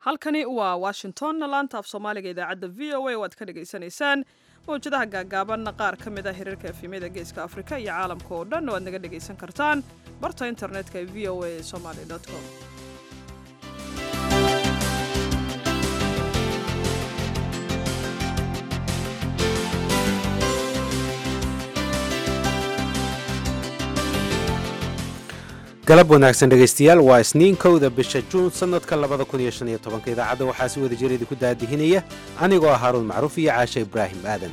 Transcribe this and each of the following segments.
halkani waa washington laanta af soomaaliga idaacadda v o a oo aad ka dhagaysanaysaan mawjadaha gaagaaban qaar ka mid ah hirarka efimyada geeska afrika iyo caalamka oo dhan oo aad naga dhagaysan kartaan barta internetka ee v o a somaly com galab wanaagsan dhegaystayaal waa isniin kowda bisha juun sannadka labada kun iyo shan iyo tobanka idaacadda waxaa si wada jir idinku daadihinaya anigoo ah haaruun macruuf iyo caashe ibraahim aadan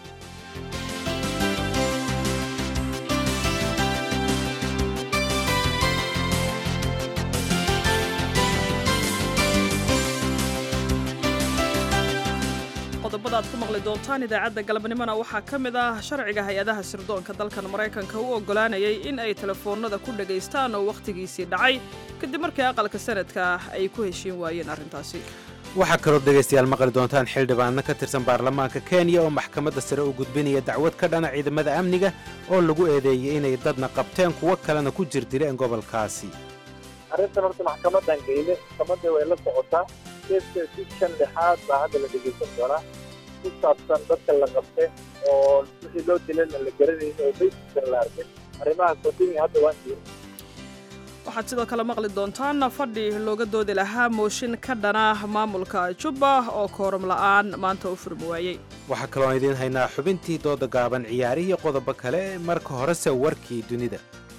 qodobada aad ku maqli doontaan idaacadda galabnimona waxaa ka mid ah sharciga hay-adaha sirdoonka dalkan maraykanka u oggolaanayay in ay telefoonnada ku dhagaystaan oo wakhtigiisii dhacay kadib markii aqalka sanadka ay ku heshiin waayeen arrintaasi waxaa kaloo dhegaystayaal maqli doontaan xildhibaano ka tirsan baarlamaanka kenya oo maxkamadda sare u gudbinaya dacwad ka dhana ciidamada amniga oo lagu eedeeyey inay dadna qabteen kuwo kalena ku jirdileen gobolkaasi arrintan horta maxkamadan geyle maxkamadda way la socotaa keeska si shan lixaad baa hadda la dhegaysan doonaa ku saabsan dadka la qabte oo wixii loo dilana la garanayn oo baysisan la arkin arrimaha kordhiga hadda waan jiro waxaad sidoo kale maqli doontaan fadhi looga doodi lahaa mooshin ka dhana maamulka jubba oo kooram la'aan maanta u furmi waayey waxaa kaloon idiin haynaa xubintii dooda gaaban ciyaarihii qodobo kale marka horese warkii dunida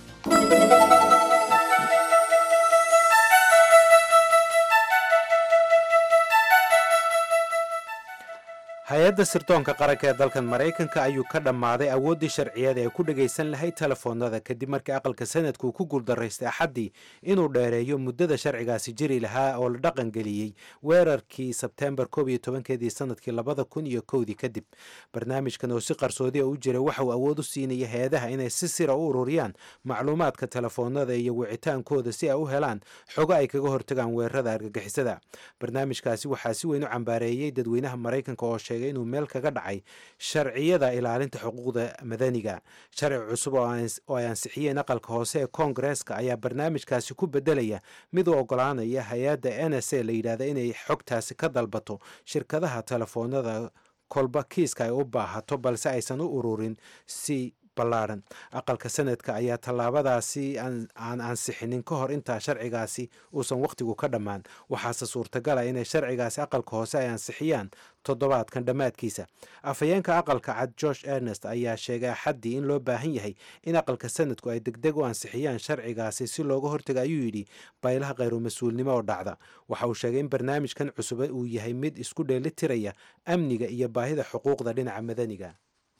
hay-adda sirdoonka qaranka ee dalkan maraykanka ayuu ka dhammaaday awooddii sharciyada ee ku dhagaysan lahayd telefoonnada kadib markii aqalka sanadku ku guuldaraystay axaddii inuu dheereeyo muddada sharcigaasi jiri lahaa oo la dhaqangeliyey weerarkii sebteembar koob iyo tobankeedii sanadkii labada kun iyo kowdii kadib barnaamijkan oo si qarsoodi a u jira waxa uu awood u siinaya hay-adaha inay si sira u ururiyaan macluumaadka telefoonnada iyo wicitaankooda si ay u helaan xogo ay kaga hortagaan weerarada argagixisada barnaamijkaasi waxaa si weyn u cambaareeyey dadweynaha maraykanka oo inuu meel kaga dhacay sharciyada ilaalinta xuquuqda madaniga sharci cusub oo ay ansixiyeen aqalka hoose ee koongareeska ayaa barnaamijkaasi ku bedelaya mid u ogolaanaya hay-adda n s a la yidhaahda inay xogtaasi ka dalbato shirkadaha telefoonada kolba kiiska ay u baahato balse aysan u ururin si ballaadhan aqalka sanadka ayaa tallaabadaasi aan ansixinin ka hor intaa sharcigaasi uusan wakhtigu ka dhammaan waxaase suurtagala inay sharcigaasi aqalka hoose ay ansixiyaan toddobaadkan dhammaadkiisa afhayeenka aqalka cad george ernest ayaa sheegay axaddii in loo baahan yahay in aqalka sanadku ay degdeg u ansixiyaan sharcigaasi si looga hortaga ayuu yidhi baylaha khayru mas-uulnimo oo dhacda waxa uu sheegay in barnaamijkan cusub uu yahay mid isku dheelitiraya amniga iyo baahida xuquuqda dhinaca madaniga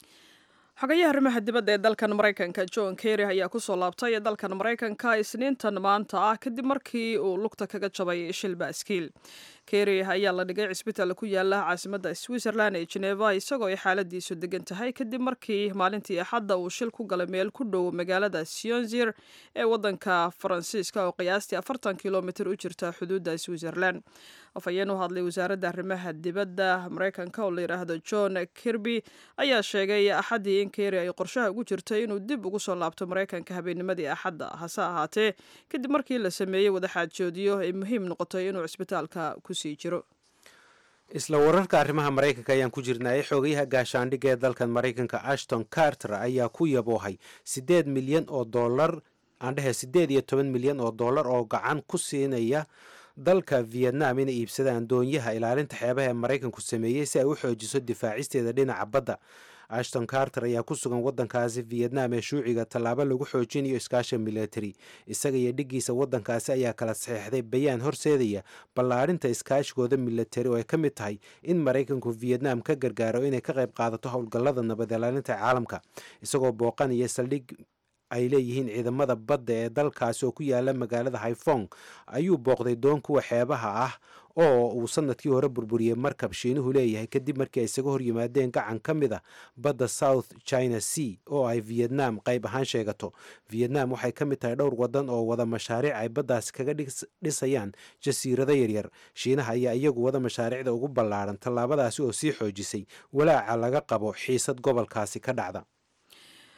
xogayaha arrimaha dibadda ee dalkan maraykanka john kerry ayaa ku soo laabtay dalkan maraykanka isniintan maanta ah kadib markii uu lugta kaga jabay shil baaskiil kerry ayaa la dhigay cisbitaal ku yaala caasimadda switzerland ee geneva isagoo ay xaaladiisu degan tahay kadib markii maalintii axadda uu shil ku galay meel ku dhow magaalada sionzir ee waddanka faransiiska oo qiyaastii afartan kilomitir u jirta xuduudda switzerland afhayeen u hadlay wasaaradda arrimaha dibadda maraykanka oo la yidhaahdo john kirby ayaa sheegay axaddii in kerry ay qorshaha ugu jirtay inuu dib ugu soo laabto maraykanka habeennimadii axadda hase ahaatee kadib markii la sameeyey wadaxaajoodiyo ay muhiim noqotay inuu cisbitaalka ku sii jiro isla wararka arrimaha maraykanka ayaan ku jirnay xogayaha gaashaandhigga ee dalkan maraykanka ashton carter ayaa ku yaboohay siddeed milyan oo dollar aan dhehe siddeed iyo toban milyan oo dollar oo gacan ku siinaya dalka vietnam inay iibsadaan doonyaha ilaalinta xeebaha ee maraykanku sameeyey si ay u xoojiso difaacisteeda dhinaca badda ashton carter ayaa ku sugan waddankaasi vietnam ee shuuciga tallaabo lagu xoojinayo iskaasha military isaga iyo dhiggiisa waddankaasi ayaa kala saxeixday bayaan horseedaya ballaadhinta iskaashigooda military oo ay ka mid tahay in maraykanku vietnam ka gargaaro inay ka qayb qaadato howlgallada nabad ilaalinta caalamka isagoo booqanaya saldhig ay leeyihiin ciidamada badda ee dalkaasi oo ku yaala magaalada haifong ayuu booqday doon kuwa xeebaha ah oo uu sanadkii hore burburiyey markab shiinuhu leeyahay kadib markii ay isaga hor yimaadeen gacan ka mid a badda south china sea oo ay vietnam qayb ahaan sheegato vietnam waxay ka mid tahay dhowr wadan oo wada mashaariic ay baddaasi kaga dhisayaan jasiirado yaryar shiinaha ayaa iyagu wada mashaariicda ugu ballaadhan tallaabadaasi oo sii xoojisay walaaca laga qabo xiisad gobolkaasi ka dhacda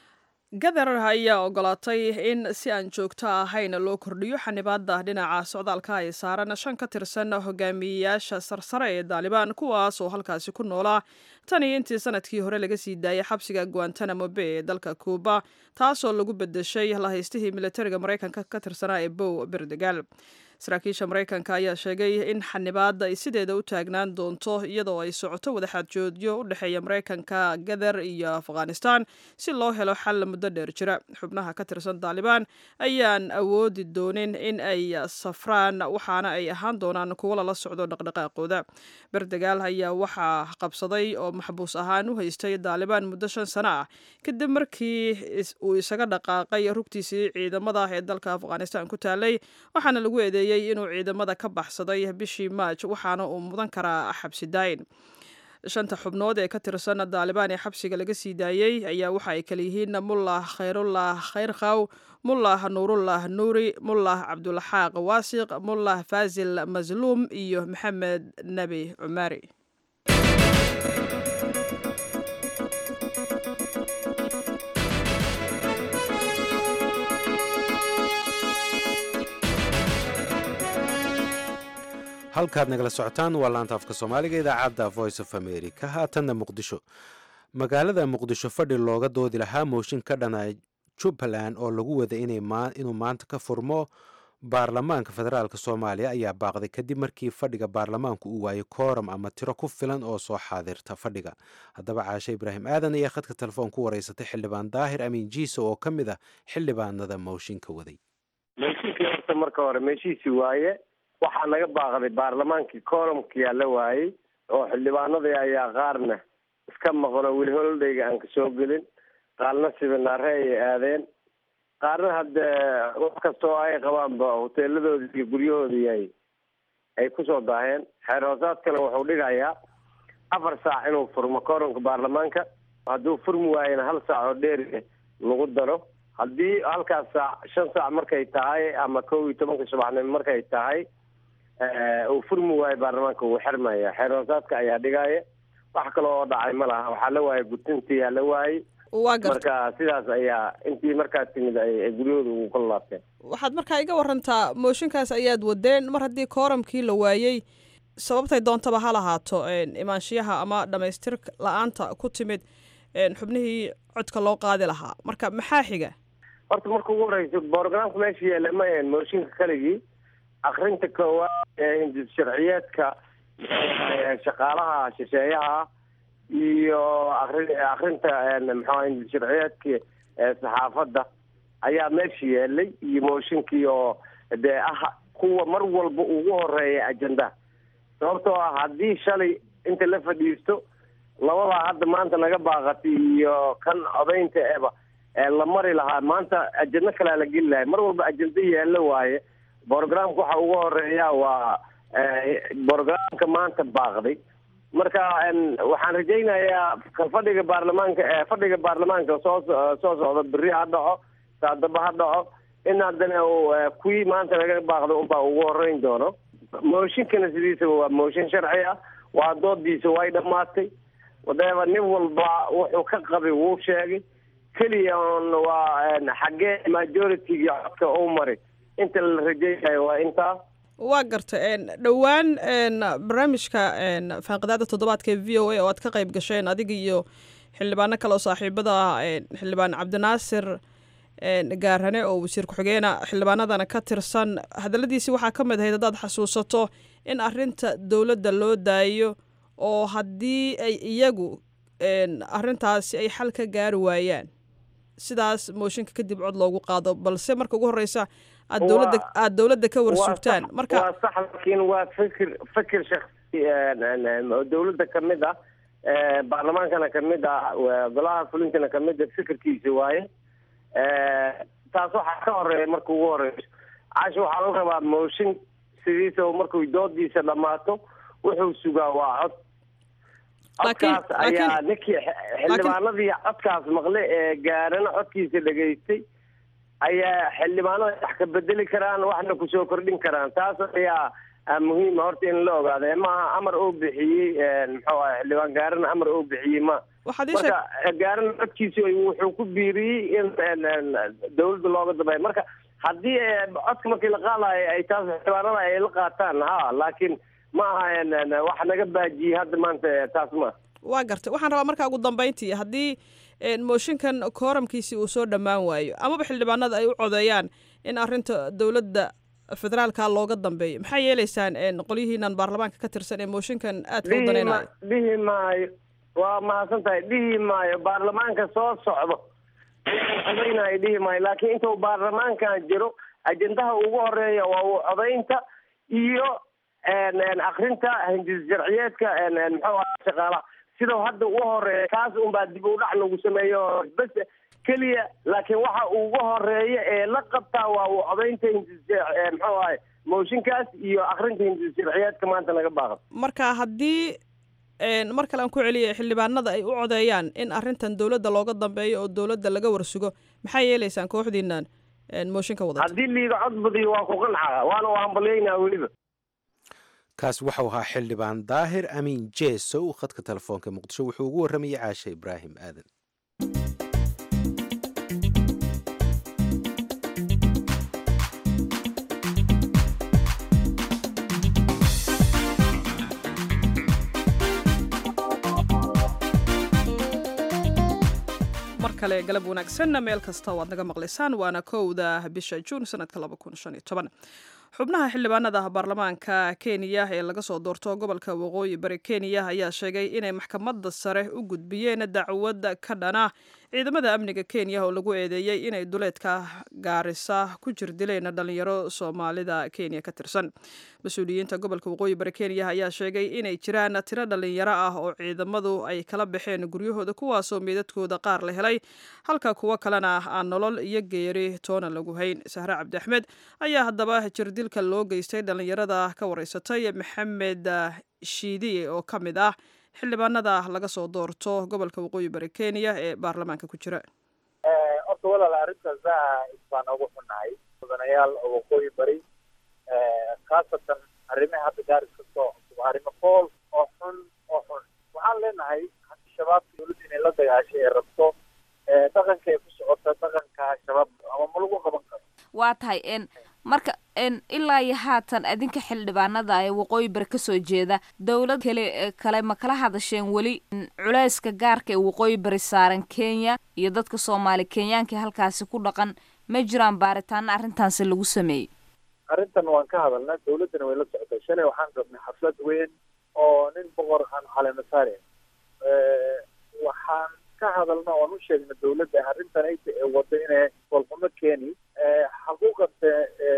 gadar ayaa ogolaatay in si aan joogto ahayn loo kordhiyo xanibaada dhinaca socdaalka ay saaran shan ka tirsan hogaamiyeyaasha sarsare ee daalibaan kuwaas oo halkaasi ku noolaa tan iyo intii sanadkii hore laga sii daayay xabsiga guantanamo bay ee dalka kuuba taasoo lagu bedeshay lahaystihii militariga maraykanka ka tirsanaa ee bow berdegal saraakiisha maraykanka ayaa sheegay in xanibaada ay sideeda u taagnaan doonto iyadoo ay socoto wadaxaajoodyo u dhexeeya maraykanka gadar iyo afghanistan si loo helo xal muddo dheer jira xubnaha ka tirsan daalibaan ayaan awoodi doonin in ay safraan waxaana ay ahaan doonaan kuwo lala socdo dhaqdhaqaaqooda berdegaal ayaa waxaa qabsaday oo maxbuus ahaan u haystay daalibaan muddo shan sano ah kadib markii uu isaga dhaqaaqay rugtiisii ciidamada ee dalka afghanistan ku taalay waxaana lagu eedeeyey inuu ciidamada ka baxsaday bishii maaj waxaana uu mudan karaa xabsi daayin shanta xubnood ee ka tirsan daalibaan ee xabsiga laga sii daayey ayaa waxa ay kala yihiin mullah khayrullah khayrkhaw mullah nuurullah nuuri mullah cabdulaxaaq waasiq mullah faasil masluum iyo maxamed nebi cumaari halkaad nagala socotaan waa laanta afka soomaaliga idaacadda voice of america haatanna muqdisho magaalada muqdisho fadhi looga doodi lahaa mooshin ka dhana jubbaland oo lagu wada inuu maanta ka furmo baarlamaanka federaalk soomaaliya ayaa baaqday kadib markii fadhiga baarlamaanku uu waayey kooram ama tiro ku filan oo soo xaadirta fadhiga haddaba caashe ibraahim aadan ayaa khadka telefoon ku wareysatay xildhibaan daahir amiin jiiso oo ka mid ah xildhibaanada mooshinka waday meeshinkii horta marka hore meeshiisi waaye waxaa naga baaqday baarlamaankii koolomkiyaa la waayey oo xildhibaanadii ayaa qaarna iska maqno weli holodhayga aan kasoo gelin qaarna sibinaare ayay aadeen qaarna hadde wax kastoo ay qabaanba hoteeladoodii iyo guryahoodii ay ay kusoo daaheen xeer hoosaadkana wuxuu dhigayaa afar saac inuu furmo koolomka baarlamaanka hadduu furmi waayena hal saac oo dheeri lagu daro haddii halkaas saac shan saac markay tahay ama kow iyo tobanka subaxnimo markay tahay uu furmi waayo baarlamaanka wuu xirmaya xeer hoosaadka ayaa dhigaya wax kale oo dhacay ma laha waxaa la waayay gutintiyaa la waayey marka sidaas ayaa intii markaa timid ay guryahooda ugu kala laabteen waxaad markaa iga warantaa mooshinkaas ayaad wadeen mar haddii kooramkii la waayey sababtay doontaba ha lahaato imaanshiyaha ama dhamaystir la-aanta ku timid xubnihii codka loo qaadi lahaa marka maxaa xiga horta marka ugu horeysa borogramka meesha yeela ma ahen mooshinka kaligii akrinta koowaad ee hindis sharciyeedka shaqaalaha shisheeyaha iyo akri akrinta maxaa hindis sharciyeedka saxaafadda ayaa meesha yeelay iyo mooshinkii oo dee ah kuwa mar walba ugu horeeya ajenda sababtoo ah haddii shalay inta la fadhiisto labadaa hadda maanta naga baaqatay iyo kan codaynta eba la mari lahaa maanta ajendo kalea la geli lahay mar walba ajendo yeella waaye borogramka waxa ugu horeeya waa borogramka maanta baaqday marka waxaan rajaynayaa fadhiga baarlamaanka fadhiga baarlamaanka soo soo socda beri ha dhaco saadaba ha dhaco in haddana kuwii maanta laga baaqday unbaa ugu horeyn doono mooshinkana sidiisaba waa mooshin sharci ah waa doodiisa way dhammaatay wadeeba nin walba wuxuu ka qabay wuu sheegay keliya on waa xaggee majority-ga codka u maray inta la rajaynayo waa intaa waa garta dhowaan barnaamijka faanqidaada toddobaadka ee v o a oo aad ka qayb gasheen adiga iyo xildhibaano kale oo saaxiibada ah xildhibaan cabdinaasir gaarane oo wasiir ku-xigeena xildhibaanadana ka tirsan hadaladiisi waxaa ka mid ahayd haddaad xasuusato in arinta dowladda loo daayo oo haddii ay iyagu arintaasi ay xal ka gaari waayaan sidaas mooshinka kadib cod loogu qaado balse marka ugu horeysa aad dowladda aada dowladda ka warsugtaan marka waa sax laakiin waa fikir fikir shaksi dowladda kamid ah baarlamaankana kamid ah golaha fulintana kamid ah fikirkiisa waaye taas waxaa ka horeeya marka ugu horeyso casha waxaa la rabaa mooshin sidiisa markuu doodiisa dhammaato wuxuu sugaa waa cod codkaas ayaa ninkii xildhibaanadii codkaas maqle ee gaarana codkiisa dhegaystay ayaa xildhibaanada wax ka bedeli karaan waxna kusoo kordhin karaan taas ayaa muhiima horta in la ogaado maaha amar oo bixiyey muxuu ah xildhibaan gaarana amar oo bixiyey ma waxaad ii sheeg marka gaaran codkiisi wuxuu ku biiriyey in dawladda looga dambeeyo marka haddii codka markii la qaadayo ay taas xildhibaanada ay la qaataan ha laakiin ma aha wax naga baajiyey hadda maanta taas ma waa gartay waxaan rabaa markaa ugu dambeyntii haddii mooshinkan kooramkiisi uu soo dhammaan waayo amaba xildhibaanada ay u codeeyaan in arrinta dowladda federaalka looga dambeeyo maxaa yeeleysaan qolyihiinan baarlamaanka ka tirsan ee mooshinkan aadka u danaynayo dhihi maayo waa mahadsan tahay dhihi maayo baarlamaanka soo socdo codaynayo dhihi maayo laakiin intuu baarlamaankan jiro ajendaha ugu horeeya waa u codaynta iyo akrinta hindis sharciyeedka muxuu aha shaqaalaha sidau hadda ugu horeeya kaas unbaa dib u dhac lagu sameeyo bes keliya laakiin waxa ugu horeeya ee la qabtaa waa uu codaynta hindis muxuu ahay mooshinkaas iyo akrinta hindis sharciyeedka maanta laga baaqo marka haddii mar kale aan ku celiyay xildhibaanada ay u codeeyaan in arrintan dowladda looga dambeeyo oo dowladda laga warsugo maxaa yeeleysaan kooxdiinan mooshinka wadata haddii liiga cod badiyo waa ku qancaa waana u hambalyeynaa weliba kaas waxau ahaa xildhibaan daahir amiin jeesow khadka telefoonka muqdisho wuxuu ugu warramayay caashe ibraahim aadan mar kale galab wanaagsanna meel kasta oo aad naga maqlaysaan waana kowda bisha juun sanadka xubnaha xildhibaanada baarlamaanka kenya ee laga soo doorto gobolka waqooyi bari kenya ayaa sheegay inay maxkamadda sare u gudbiyeen dacwad ka dhana ciidamada amniga kenya oo lagu eedeeyey inay duleedka gaarisa ku jir dileen dhalinyaro soomaalida kenya ka tirsan mas-uuliyiinta gobolka waqooyi bari kenya ayaa sheegay inay jiraan tiro dhalinyaro ah oo ciidamadu ay kala baxeen guryahooda kuwaasoo meedadkooda qaar la helay halka kuwo kalena aan nolol iyo geeri toona lagu hayn sahre cabdi axmed ayaa haddaba jirdilka loo geystay dhalinyarada ka wareysatay maxamed shiidiye oo ka mid ah xildhibaanada laga soo doorto gobolka waqooyi bari kenya ee baarlamaanka ku jira horta walaal arrinta zaaid baan ugu xunahay mudanayaal oo waqooyi bari khaasatan arrimaha hadda gaaris ka soo cusub arrimo fool oo xun oo xun waxaan leenahay haddii shabaabka dowladda inay la dagaashay ee rabto dhaqanka ay ku socota dhaqanka shabaab ama ma lagu qaban karo waa tahay n marka n ilaa iyo haatan adinka xildhibaanada ee waqooyi bari kasoo jeeda dowlad kale kale ma kala hadasheen weli culeyska gaarka ee waqooyi bari saaran kenya iyo dadka soomaali kenyaanka halkaasi ku dhaqan ma jiraan baaritaano arrintaasi lagu sameeyey arrintan waan ka hadalnay dowladdana way la socotay shalay waxaan rabnay xaflad weyn oo nin boqor aan caleemasaare waxaan ka hadalna oan u sheegna dowladda arrintan ayta ee wado inay golxumo keeni xaquuqanta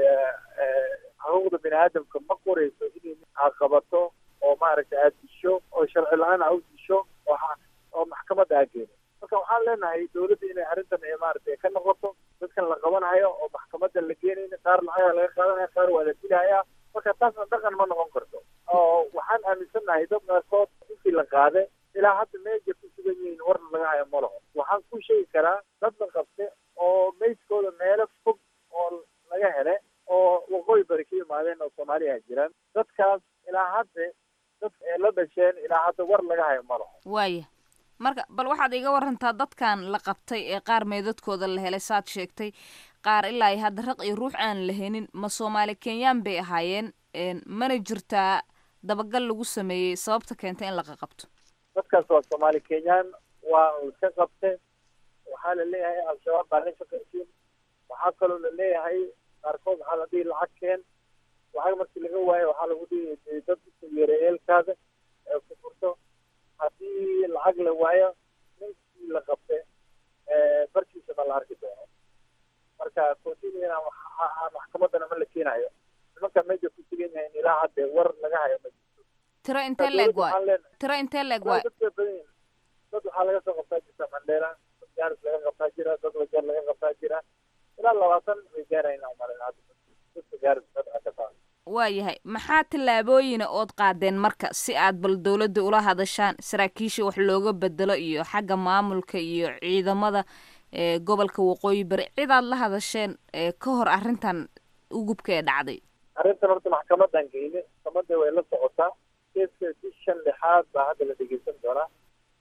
xaquuqda bini aadamka ma qorayso inay aad qabato oo maaragtay aad disho oo sharci la-aan aa u disho oo maxkamadda aa geeni marka waxaan leenahay dowladda inay arrintan maaragtay ka noqoto dadkan la qabanayo oo maxkamadda la geenayna qaar lacagaa laga qaadanaya qaar waa la dilaya marka taasna dhaqan ma noqon karto oo waxaan aaminsannahay dad qaarkood intii la qaade ilaa hadda meeja ku sugan yihiin warna laga hayo ma laho waxaan ku sheegi karaa dad la qabte oo meydkooda meelo fog oo laga hele oo waqooyi bari ka yimaadeen oo soomaaliya jiraan dadkaas ilaa hadda dad ee la dhasheen ilaa hadda war laga hayo ma laho waaya marka bal waxaad iga warantaa dadkan la qabtay ee qaar meedadkooda la helay saad sheegtay qaar ilaa iyo hadda raq iyo ruux aan la henin ma soomaali kenyaan bay ahaayeen mana jirtaa dabagal lagu sameeyey sababta keentay in laqa qabto dadkaas waa soomaali kenyaan waa ka qabte waxaa la leeyahay al-shabaab baa la shaqaysiin waxaa kaloo la leeyahay qaarkood waxaa la dhihi lacag keen lacag markii laga waayo waxaa lagu dhihi dad isu yeeray eelkaada ee ku furto haddii lacag la waayo ninkii la qabte barkiisa ma la arki doono marka continua maxkamaddana ma la keenayo nimanka meesha ku sugan yahay in ilaa hadde war laga hayo ma jirto tiro intee leeg waay tiro intee leeg waay dad way badan yihin dad waxaa laga soo qabtaa jirta mandheela dad gaaris laga qabtaa jira dad wajeer laga qabtaa jira ilaa labaatan way gaarayna umalin hadda dadka gaaris ka taa waayahay maxaa tallaabooyina ood qaadeen marka si aad bal dowladda ula hadashaan saraakiisha wax looga bedelo iyo xagga maamulka iyo ciidamada ee gobolka waqooyi bari cidaad la hadasheen ee ka hor arrintan ugubka ee dhacday arrintan horta maxkamadan geyne maxkamadda way la socotaa keeska si shan lixaad baa hadda la dhegeysan doonaa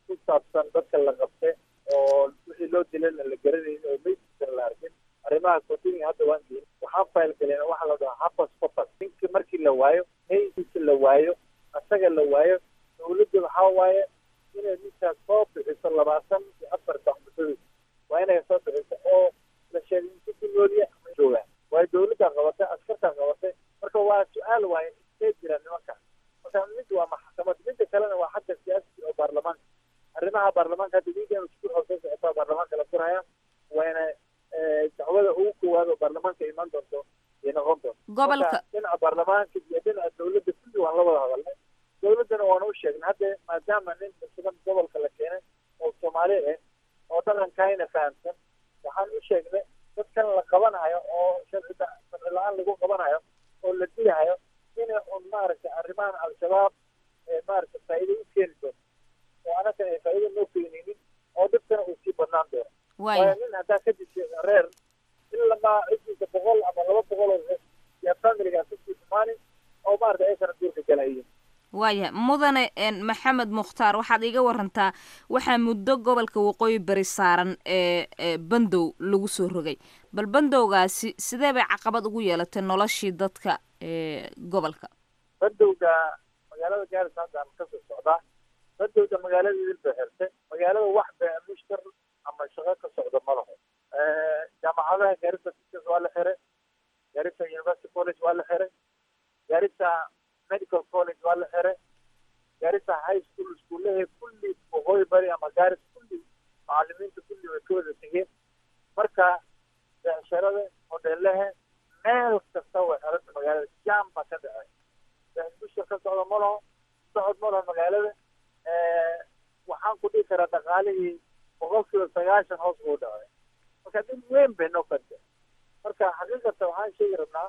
ku saabsan dadka la qabte oo wixii loo dilana la garanayn oo meydkiisana la arkin arrimaha continue hadda waan geyn waxaan fayl galeen waxaa la dhahaa hapas papas ninki markii la waayo meydkiisa la waayo asaga la waayo dawladda waxaa waaye inay ninkaas soo bixiso labaatan iyo afar baqbisadii waa inay soo bixiso oo la sheegay inta ku nooliya ama joogaan waayo dawladdaa qabatay askartaa qabatay marka waa su-aal waaye intee jira nimanka marka mid waa maxkamad midda kalena waa xagga siyaasiga oo baarlamaanka arrimaha baarlamaanka hadda wiigan isku soo socotaa baarlamaanka la furaya wayna dacwada ugu koowaad oo baarlamaanka iman doonto iyo noqon doonto gobolka dhinaca baarlamaanka iyo dhinaca dawladda kulli waan la wada hadalnay dawladdana waana u sheegnay hadda maadaama nin cusban gobolka la keenay oo soomaali ah oo dhaqankayna fahamsan waxaan u sheegnay dadkan la qabanayo oo sharci sharci la-aan lagu qabanayo oo la dilahayo inay un maaragtay arrimahan al-shabaab maaragtay faa'iido u keeni doonto oo anaga ay faa'iido noo keenaynin oo dhibkana uu sii badnaan doono waayo nin haddaa ka dishay reer ilamaa ciddiisa boqol ama laba boqol oo yaa familigaas kasii dhumaanin oo maaragtay aysan duurka galayin waaya mudane maxamed mukhtaar waxaad iiga warantaa waxaa muddo gobolka waqooyi bari saaran ee bandow lagu soo rogay bal bandowgaasi sidee bay caqabad ugu yeelatay noloshii dadka gobolka bandowga magaalada gaarisa hadda aan kasoo socdaa bandowda magaalada idil bay xirtay magaalada wax bee mushtar ama shaqo ka socda ma laho jaamacadaha gaarisa teachers waa la xiray gaarisa university college waa la xiray gaarisa medical college waa la xiray gaarisa high school iskuullahe kulli waqooyi bari ama gaaris kulli macalimiinta kulli way ka wada tegeen marka becsharada hodheelahe meel kasta way xiranta magaalada jam baa ka dhacay bushar ka socda ma laho socod ma laho magaalada waxaan ku dhihi karaa dhaqaalihii boqolkiiba sagaashan hoos buu dhacay marka dhib weyn bay noo kanta marka xaqiiqatan waxaan sheegi rabnaa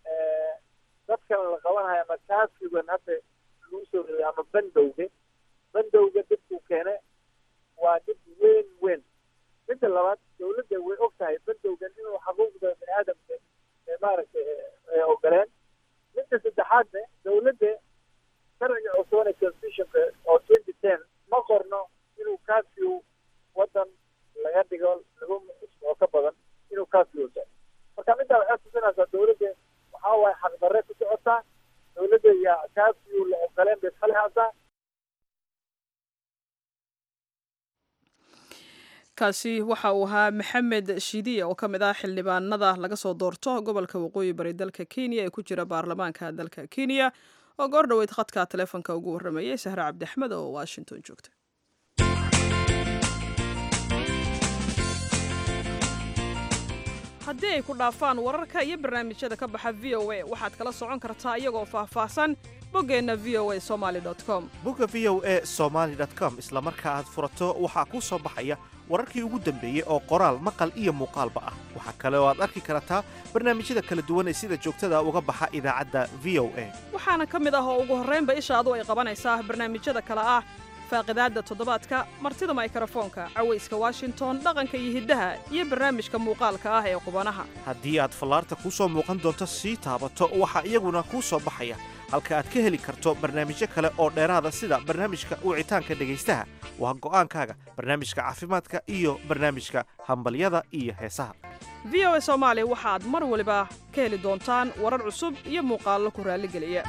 dadkan la qabanayo ama kaafigan hadda lagu soo riday ama bandowga bandowga dibkuu keene waa dib weyn weyn midda labaad dawladda way og tahay bandowgan inuu xaquuqda bini aadamka maaragtay ay ogoleen midda saddexaadne dawladda sharciga cusubane constitutionka oo twenty ten ma qorno inuu kaafiyu wadan laga dhigo lagu oo ka badan inuu kaafiyu da marka middaa waxay tusinaysaa dawladda waxaa waaye xaqdarre ku socotaa dawladda yaa kaafiyu la ogoleen bay iska lehaataa kaasi waxa uu ahaa maxamed shidiya oo ka mid ah xildhibaanada laga soo doorto gobolka waqooyi bari dalka kenya ee ku jira baarlamaanka dalka kenya oo goor dhoweyd khadka taleefonka ugu warramayay sahre cabdixmed oo washington joogta haddii ay ku dhaafaan wararka iyo barnaamijyada ka baxa v o a waxaad kala socon kartaa iyagoo faahfaahsan boggeenna v o a somaali com bogga v o a somaali com isla marka aad furato waxaa kuu soo baxaya wararkii ugu dambeeyey oo qoraal maqal iyo muuqaalba ah waxaa kale oo aad arki kartaa barnaamijyada kala duwan ee sida joogtada uga baxa idaacadda v o a waxaana ka mid ah oo ugu horraynba ishaadu ay qabanaysaa barnaamijyada kale ah faaqidaadda toddobaadka martida maykarafoonka cawayska washington dhaqanka iyo hiddaha iyo barnaamijka muuqaalka ah ee qubanaha haddii aad fallaarta kuu soo muuqan doonto sii taabato waxaa iyaguna kuu soo baxaya halka aad ka heli karto barnaamijyo kale oo dheeraada sida barnaamijka wicitaanka dhegaystaha waa go'aankaaga barnaamijka caafimaadka iyo barnaamijka hambalyada iyo heesaha v o a soomaali waxaad mar waliba ka heli doontaan warar cusub iyo muuqaallo ku raalligeliya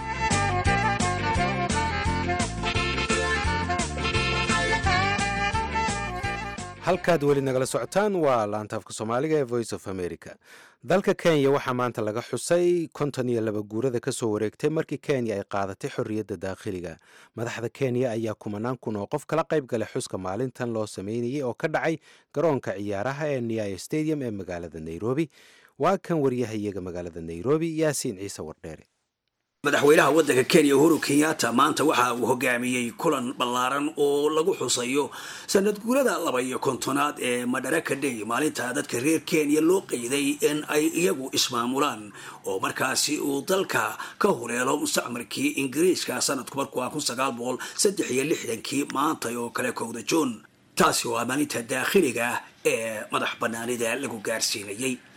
halkaad weli nagala socotaan waa laantaafka soomaaliga ee voice of america dalka kenya waxaa maanta laga xusay konton iyo laba guurada ka soo wareegtay markii kenya ay qaadatay xorriyadda daakhiliga madaxda kenya ayaa kumanaan kun oo qof kala qayb galay xuska maalintan loo sameynayay oo ka dhacay garoonka ciyaaraha ee niaya stadium ee magaalada nairobi waa kan waryahayaga magaalada nairobi yaasiin ciise wardheere madaxweynaha waddanka kenya uhuru kenyatta maanta waxa uu hogaamiyey kulan ballaaran oo lagu xusayo sanad guurada laba iyo kontonaad ee madaraka day maalinta dadka reer kenya loo qeyday in ay iyagu ismaamulaan oo markaasi uu dalka ka hureelo mustacmarkii ingiriiska sanadku markuu ah kun sagaal boqol saddex iyo lixdankii maanta oo kale kowda juun taasi waa maalinta daakhiliga ee madax banaanida lagu gaarsiinayay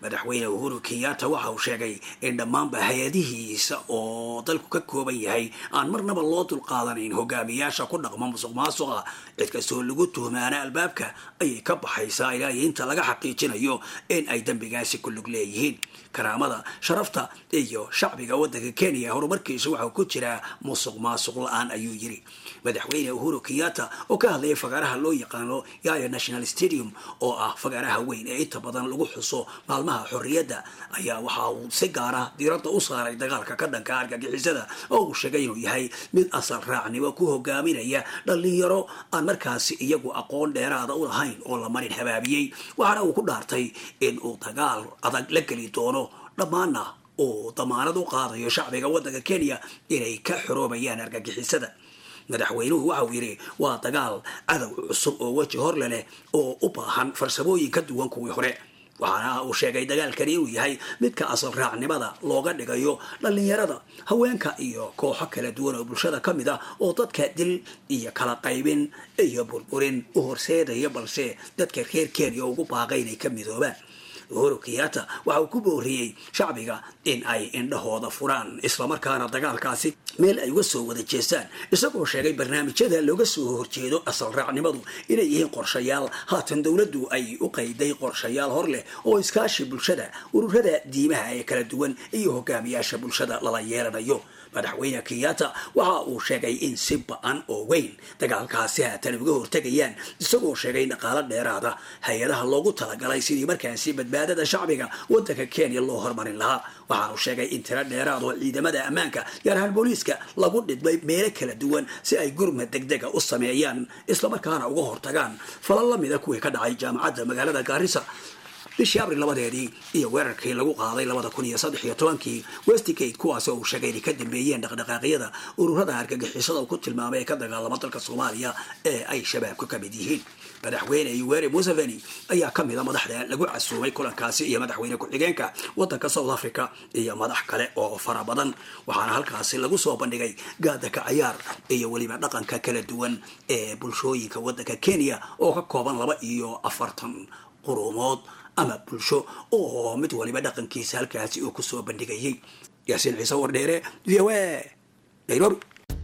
madaxweyne uhuru kenyatta waxa uu sheegay in dhammaanba hay-adihiisa oo dalku ka kooban yahay aan marnaba loo dulqaadanayn hogaamiyaasha ku dhaqma musuq maasuqa cid kastoo lagu tuhmaana albaabka ayay ka baxaysaa ilaa iyo inta laga xaqiijinayo in ay dembigaasi ku lug leeyihiin karaamada sharafta iyo shacbiga waddanka kenya horumarkiisa waxaa ku jiraa musuq maasuq la-aan ayuu yiri madaxweyne uhuru kenyatta oo ka hadlayay fagaaraha loo yaqaano yaya national stadium oo ah fagaaraha weyn ee inta badan lagu xuso maalmaha xorriyadda ayaa waxa uu si gaara diiradda u saaray dagaalka ka dhanka argagixisada oo uu sheegay inuu yahay mid asal raacnimo ku hogaaminaya dhalinyaro aan markaasi iyagu aqoon dheeraada u lahayn oo la marin habaabiyey waxaana uu ku dhaartay in uu dagaal adag la geli doono dhammaanna uu damaanad u qaadayo shacbiga waddanka kenya inay ka xoroobayaan argagixisada madaxweynuhu waxa uu yidhi waa dagaal cadow cusub oo weji horle leh oo u baahan farsamooyin ka duwan kuwii hore waxaana uu sheegay dagaalkani inuu yahay midka asal raacnimada looga dhigayo dhallinyarada haweenka iyo kooxo kala duwan oo bulshada ka mid ah oo dadka dil iyo kala qaybin iyo burburin u horseedaya balse dadka reer kenya ugu baaqay inay ka midoobaan uhuru kenyatta waxa uu ku booriyey shacbiga in ay indhahooda furaan islamarkaana dagaalkaasi meel ay uga soo wada jeestaan isagoo sheegay barnaamijyada looga soo horjeedo asal raacnimadu inay yihiin qorshayaal haatan dowladdu ay u qayday qorshayaal hor leh oo iskaashi bulshada ururada diimaha ee kala duwan iyo hogaamiyaasha bulshada lala yeelanayo madaxweyne kenyatta waxa uu sheegay in si ba-an oo weyn dagaalkaasi haatan uga hortegayaan isagoo sheegay dhaqaalo dheeraada hay-adaha loogu talagalay sidii markaasi badbaadada shacbiga waddanka kenya loo hormarin lahaa waxaanu sheegay in tiro dheeraad oo ciidamada ammaanka gaar ahaan booliiska lagu dhidmay meelo kala duwan si ay gurmad degdega u sameeyaan islamarkaana uga hortagaan falal lamida kuwii ka dhacay jaamacadda magaalada gaarisa bishii abril labadeedii iyo weerarkii lagu qaaday labada kun iyo saddex iyo tobankii westgate kuwaas oo uu sheegay inay ka dambeeyeen dhaqdhaqaaqyada ururada argagixisada uu ku tilmaamay ee ka dagaalama dalka soomaaliya ee ay shabaabku ka mid yihiin madaxweyne yoweri museveni ayaa ka mida madaxda lagu casuumay kulankaasi iyo madaxweyne ku-xigeenka waddanka south africa iyo madax kale oo fara badan waxaana halkaasi lagu soo bandhigay gaadaka cayaar iyo weliba dhaqanka kala duwan ee bulshooyinka waddanka kenya oo ka kooban laba iyo afartan quruumood ama bulsho oo mid waliba dhaqankiisa halkaasi uu kusoo bandhigayay yaasiin ciise wardheere v o a nairobi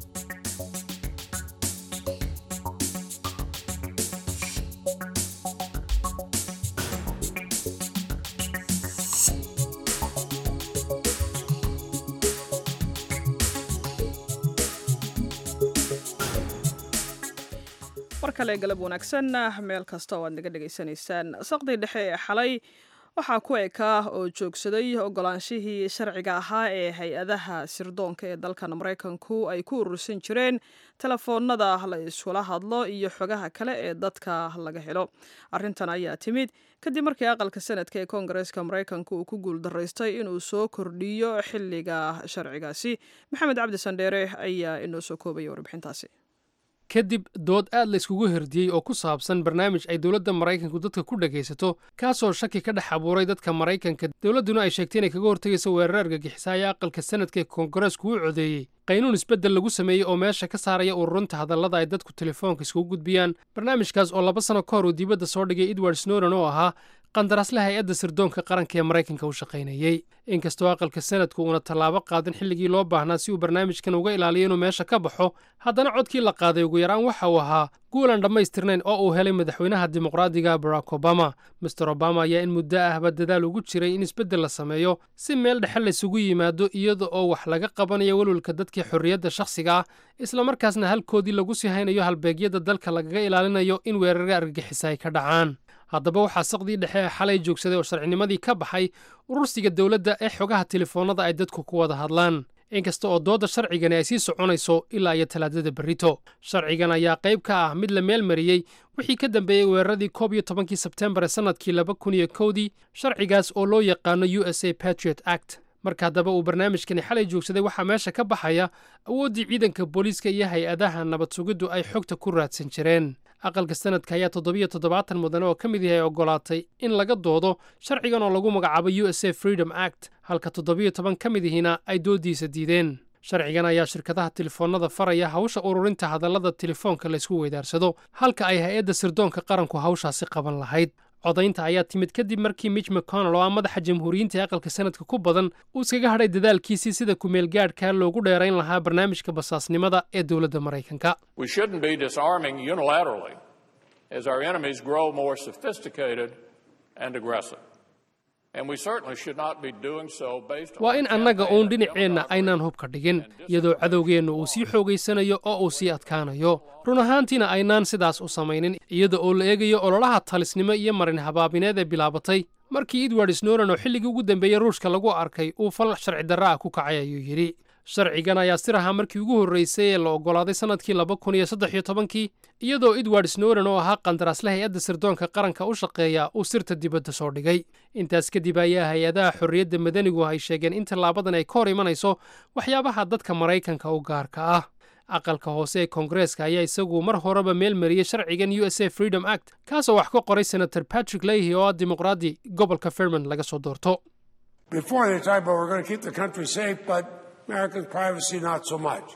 mar kale galab wanaagsan meel kasta oo aad naga dhegaysanaysaan saqdii dhexe ee xalay waxaa ku ekaa oo joogsaday ogolaanshihii sharciga ahaa ee hay-adaha sirdoonka ee dalkan maraykanku ay ku urursan jireen telefoonada la iskula hadlo iyo xogaha kale ee dadka laga helo arrintan ayaa timid kadib markii aqalka sanadka ee koongareeska maraykanka uu ku guuldaraystay inuu soo kordhiyo xilliga sharcigaasi maxamed cabdi sandheere ayaa inoo soo koobaya warbixintaasi kadib dood aad la iskugu herdiyey oo ku saabsan barnaamij ay dowladda maraykanku dadka ku dhegaysato kaasoo shaki ka dhex abuuray dadka maraykanka dowladduna ay sheegtay inay kaga hortegayso weerar argagixisa ayaa aqalka sanadka ee koongareesku u codeeyey qaynuun isbeddel lagu sameeyey oo meesha ka saaraya ururinta hadallada ay dadku telefoonka iskugu gudbiyaan barnaamijkaas oo laba sano ka hor uu dibadda soo dhigay edward snowden oo ahaa qandaraasle hay-adda sirdoonka qaranka ee maraykanka u shaqaynayey inkastoo aqalka sanadku uuna tallaabo qaadan xilligii loo baahnaa si uu barnaamijkan uga ilaaliyo inuu meesha ka baxo haddana codkii la qaaday ugu yaraan waxa uu ahaa guulan dhammaystirnayn oo uu helay madaxweynaha dimuqraadiga barack obama master obama ayaa in muddo ahba dadaal ugu jiray in isbeddel la sameeyo si meel dhexe laysugu yimaado iyada oo wax laga qabanayo welwelka dadkii xorriyadda shakhsiga ah islamarkaasna halkoodii lagu sii haynayo halbeegyada dalka lagaga ilaalinayo in weerarga argagixisa ay ka dhacaan haddaba waxaa saqdii dhexe ee xalay joogsaday oo sharcinimadii ka baxay urursiga dowladda ee xogaha telefoonnada ay dadku ku wada hadlaan inkasta oo doodda sharcigani ay sii soconayso ilaa iyo talaadada berrito sharcigan ayaa qayb ka ah mid la meel mariyey wixii ka dambeeyey weeraradii koob iyo tobankii sebtembar ee sannadkii laba kun iyo kowdii sharcigaas oo loo yaqaano u s a patriot act marka haddaba uu barnaamijkani xalay joogsaday waxaa meesha ka baxaya awooddii ciidanka booliiska iyo hay-adaha nabad sugiddu ay xogta ku raadsan jireen aqalka sanadka ayaa toddobiyo toddobaatan mudane oo ka mid yahay ogolaatay in laga doodo sharcigan oo lagu magacaabo u s a freedom act halka toddobiyo toban ka mid ihina ay dooddiisa diideen sharcigan ayaa shirkadaha telefoonnada faraya hawsha ururinta hadallada telefoonka laysku weydaarsado halka ay hay-adda sirdoonka qaranku hawshaasi qaban lahayd codaynta ayaa timid kadib markii mitch mcconnell oo ah madaxa jamhuuriyiinta ee aqalka sanadka ku badan uu iskaga hadhay dadaalkiisii sida kumeel gaadhka loogu dheerayn lahaa barnaamijka basaasnimada ee dowladda maraykanka We shouldn't be disarming unilaterally as our enemies grow more sophisticated and aggressive. And we certainly should not be doing so based on waa in annaga uun dhinaceenna aynaan hubka dhigin iyadoo cadowgeenna uu sii xoogaysanayo oo uu sii adkaanayo run ahaantiina aynaan sidaas u samaynin iyada oo la eegayo ololaha talisnimo iyo marin habaabineed ee bilaabatay markii edward snowden oo xilligii ugu dambeeyey ruushka lagu arkay uu fal sharci darra ah ku kacay ayuu yidhi sharcigan ayaa sir ahaa markii ugu horraysay ee la oggolaaday sannadkii laba kun iyo saddex iyo tobankii iyadoo edward snowden oo ahaa qandaraasleh hay-adda sirdoonka qaranka u shaqeeya uu sirta dibadda soo dhigay intaas kadib ayaa hay-adaha xorriyadda madanigu ay sheegeen in tallaabadan ay ka hor imanayso waxyaabaha dadka maraykanka u gaarka ah aqalka hoose ee koongareeska ayaa isagu mar horeba meel mariyey sharcigan u s a freedom act kaasoo wax ka qoray senator patrick leahy oo ah dimuqraadi gobolka fairmont laga soo doorto Before they talk about we're going to keep the country safe, but American privacy not so much.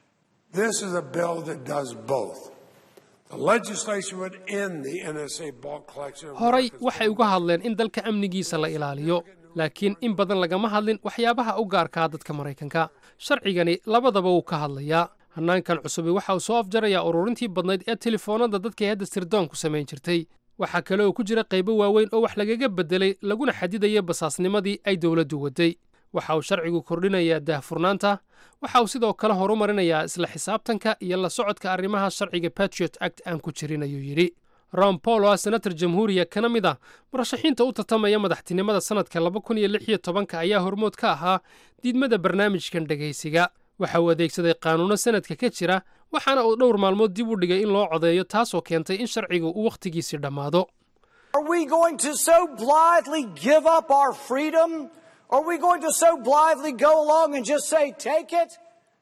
This is a bill that does both. The legislation would end the NSA bulk collection. of horay America's waxay uga hadleen in dalka amnigiisa la ilaaliyo laakiin in badan lagama hadlin waxyaabaha u gaarkaa dadka maraykanka sharcigani labadaba wuu ka hadlayaa hannaankan cusubi waxa uu soo afjarayaa ururintii badnayd ee telefoonada dadkay hadda sirdoonku samayn jirtay waxaa kale oo ku jira qaybo waaweyn oo wax lagaga beddelay laguna xadidaya basaasnimadii ay dowladdu waday waxa uu sharcigu kordhinayaa daahfurnaanta waxa uu sidoo kale horumarinayaa isla xisaabtanka iyo la socodka arrimaha sharciga patriot act aan ku jirin ayuu yidhi ron paul oo ah senator jamhuuriya kana mid ah murashaxiinta u tartamaya madaxtinimada sannadka laba kun iyo lix iyo tobanka ayaa hormood ka ahaa diidmada barnaamijkan dhegaysiga waxa uu adeegsaday qaanuuno sanadka ka jira waxaana uu dhowr maalmood dib u dhigay in loo codeeyo taasoo keentay in sharcigu uu wakhtigiisii dhammaado Are we going to so blithely give up our freedom? Are we going to so blithely go along and just say, take it?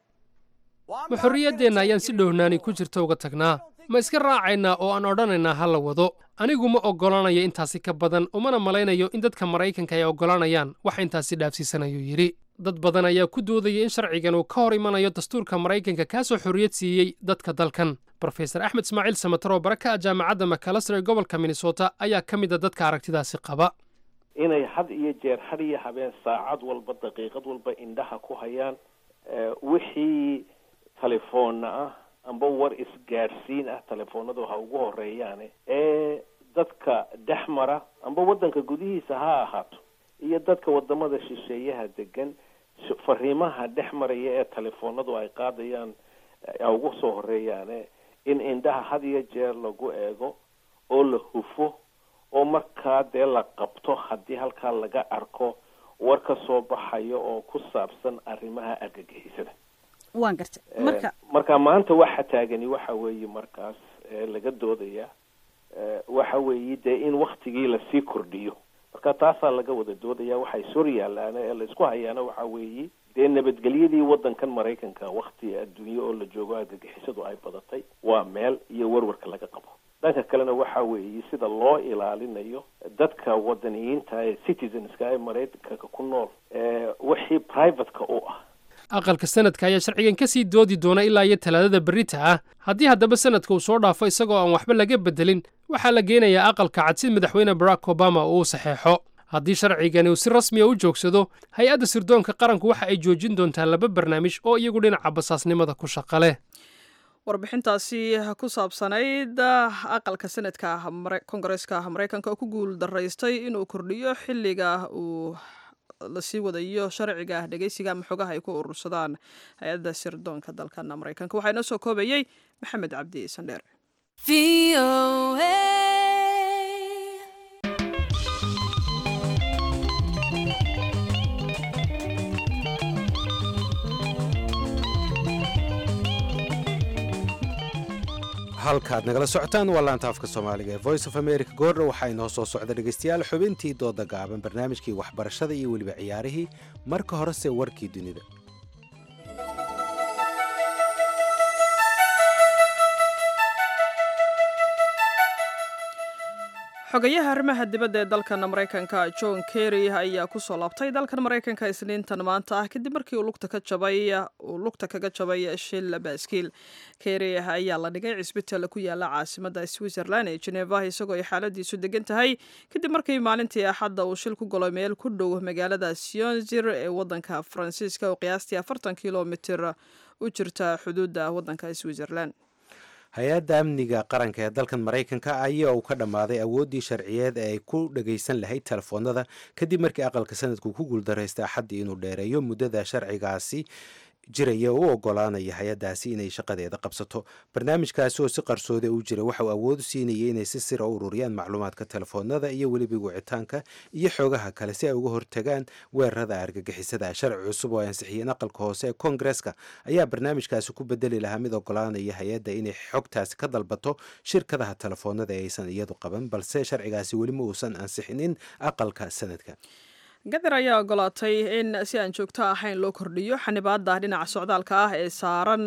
ma xorriyaddeenna ayaan si dhowhnaani ku jirta uga tagnaa ma iska raacaynaa oo aan odhanaynaa ha la wado anigu ma oggolanayo intaasi ka badan umana malaynayo in dadka maraykanka ay oggolanayaan wax intaasi dhaafsiisan ayuu yidhi dad badan ayaa ku doodaya in sharcigan uu ka hor imanayo dastuurka maraykanka kaasoo xorriyad siiyey dadka dalkan brofesor axmed ismaaciil samatar oo bara ka ah jaamacadda macalaster ee gobolka minnesota ayaa ka mid a dadka aragtidaasi qaba inay had iyo jeer had iyo habeen saacad walba daqiiqad walba indhaha ku hayaan eh, wixii telefoonna ah amba war isgaadhsiin ah telefoonadu ha ugu horeeyaane ee dadka dhex mara amba waddanka gudihiisa ha ahaato iyo dadka wadamada shisheeyaha degan sh- fariimaha dhex maraya ee telefoonadu ay qaadayaan eh, ha ugu soo horeeyaane in indhaha had iyo jeer lagu eego oo la hufo oo markaa dee la qabto haddii halkaa laga arko war ka soo baxayo oo ku saabsan arrimaha argagixisada waan gartay Eh, marka marka maanta waxa taagani waxa weeye markaas ee laga doodaya eh, waxa weeye dee in waktigii lasii kordhiyo marka taasaa laga wada doodaya waxay sor yaalaana ee laysku hayaana waxa weeye dee nabadgelyadii waddankan maraykanka wakti adduunye oo la joogo argagixisadu ay badatay waa meel iyo warwarka laga qabo dhanka kalena waxa weeye sida loo ilaalinayo dadka wadaniyiinta ee citizenska ee maraykanka ku nool ee wixii privateka u ah aqalka sanadka ayaa sharcigan ka sii doodi doona ilaa iyo talaadada berrita ah haddii haddaba sanadka uu soo dhaafo isagoo aan waxba laga beddelin waxaa la geenayaa aqalka cad si madaxweyne barack obama uu u saxeexo haddii sharcigani uu si rasmiya u joogsado hay-adda sirdoonka qaranku waxa ay joojin doontaa laba barnaamij oo iyagu dhinaca basaasnimada ku shaqa leh warbixintaasi ku saabsanayd aqalka sanadka kongareeska maraykanka oo ku guul daraystay inuu kordhiyo xilliga uu lasii wadayo sharciga dhegeysiga ama xogaha ay ku urursadaan hay-adda sirdoonka dalkan maraykanka waxaa inoo soo koobayey maxamed cabdi sandheer halkaad nagala socotaan waa laanta afka soomaaliga ee voice of america goordha waxaa inoo soo socda dhegaystayaal xubintii dooda gaaban barnaamijkii waxbarashada iyo weliba ciyaarihii marka horese warkii dunida xogayaha arrimaha dibadda ee dalkan maraykanka john kerry ayaa kusoo laabtay dalkan maraykanka isniintan maanta ah kadib markii uu lugta ka jabay uu lugta kaga jabay shil baaskiil kerry ayaa la dhigay cisbitaal ku yaala caasimadda switzerland ee geneva isagoo ay xaaladiisu degan tahay kadib markii maalintii axadda uu shil ku galo meel ku dhow magaalada sionzir ee wadanka faransiiska oo qiyaastii afartan kilomitir u jirta xuduudda wadanka switzerland hay-adda amniga qaranka ee dalkan maraykanka ayaa uu ka dhammaaday awooddii sharciyeed ee ay ku dhagaysan lahayd telefoonada kadib markii aqalka sanadku ku guuldaraystay axaddii inuu dheereeyo muddada sharcigaasi jiraya oo u ogolaanaya hay-addaasi inay shaqadeeda qabsato barnaamijkaasi oo si qarsooda u jira waxa uu awood u siinayay inay si sira u ururiyaan macluumaadka telefoonada iyo weliba wicitaanka iyo xoogaha kale si ay uga hortagaan weerarada argagixisada sharci cusub oo ay ansixiyeen aqalka hoose ee koongareska ayaa barnaamijkaasi ku bedeli lahaa mid ogolaanaya hay-adda inay xogtaasi ka dalbato shirkadaha telefoonada ee aysan iyadu qaban balse sharcigaasi weli ma uusan ansixinin aqalka sanadka gadar ayaa ogolaatay in si aan joogto ahayn loo kordhiyo xanibaada dhinaca socdaalka ah ee saaran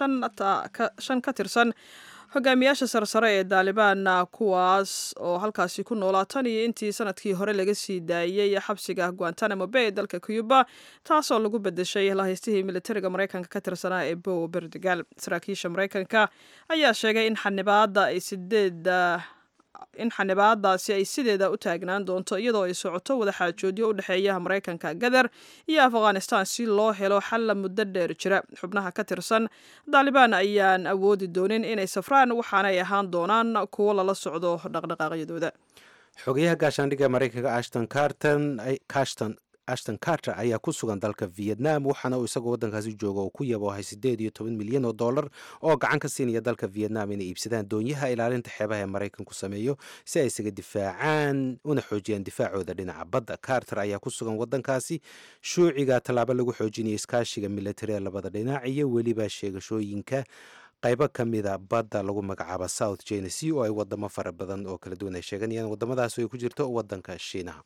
shan ka tirsan hogaamiyaasha sarsare ee daalibaan kuwaas oo halkaasi ku noolaa tan iyo intii sanadkii hore laga sii daayey xabsiga guantanamo bay ee dalka cuba taasoo lagu bedeshay lahaystihii militariga maraykanka ka tirsanaa ee bow berdigal saraakiisha maraykanka ayaa sheegay in xanibaada ay sideed in xanibaadaasi ay sideeda u taagnaan doonto iyadoo ay socoto wadaxaajoodyo u dhexeeya maraykanka gadar iyo afghanistan si loo helo xalla muddo dheer jira xubnaha ka tirsan daalibaan ayaan awoodi doonin inay safraan waxaanay ahaan doonaan kuwo lala socdo dhaqdhaqaaqyadooda xogayaha gaashaandhigga maraykanka ashton carton cashton ashton carter ayaa ku sugan dalka vietnam waxaana uu isagoo waddankaasi jooga oo ku yaboohay siddeed iyo toban milyan oo dollar oo gacan ka siinaya dalka vietnam inay iibsadaan doonyaha ilaalinta xeebaha ee maraykanku sameeyo si ay isaga difaacaan una xoojiyaan difaacooda dhinaca badda carter ayaa ku sugan waddankaasi shuuciga tallaabo lagu xoojinayo iskaashiga militari ee labada dhinac iyo weliba sheegashooyinka qaybo ka mida badda lagu magacaabo south china sea oo ay wadamo fara badan oo kala duwan ay sheeganayaan wadamadaas ay ku jirto waddanka shiinaha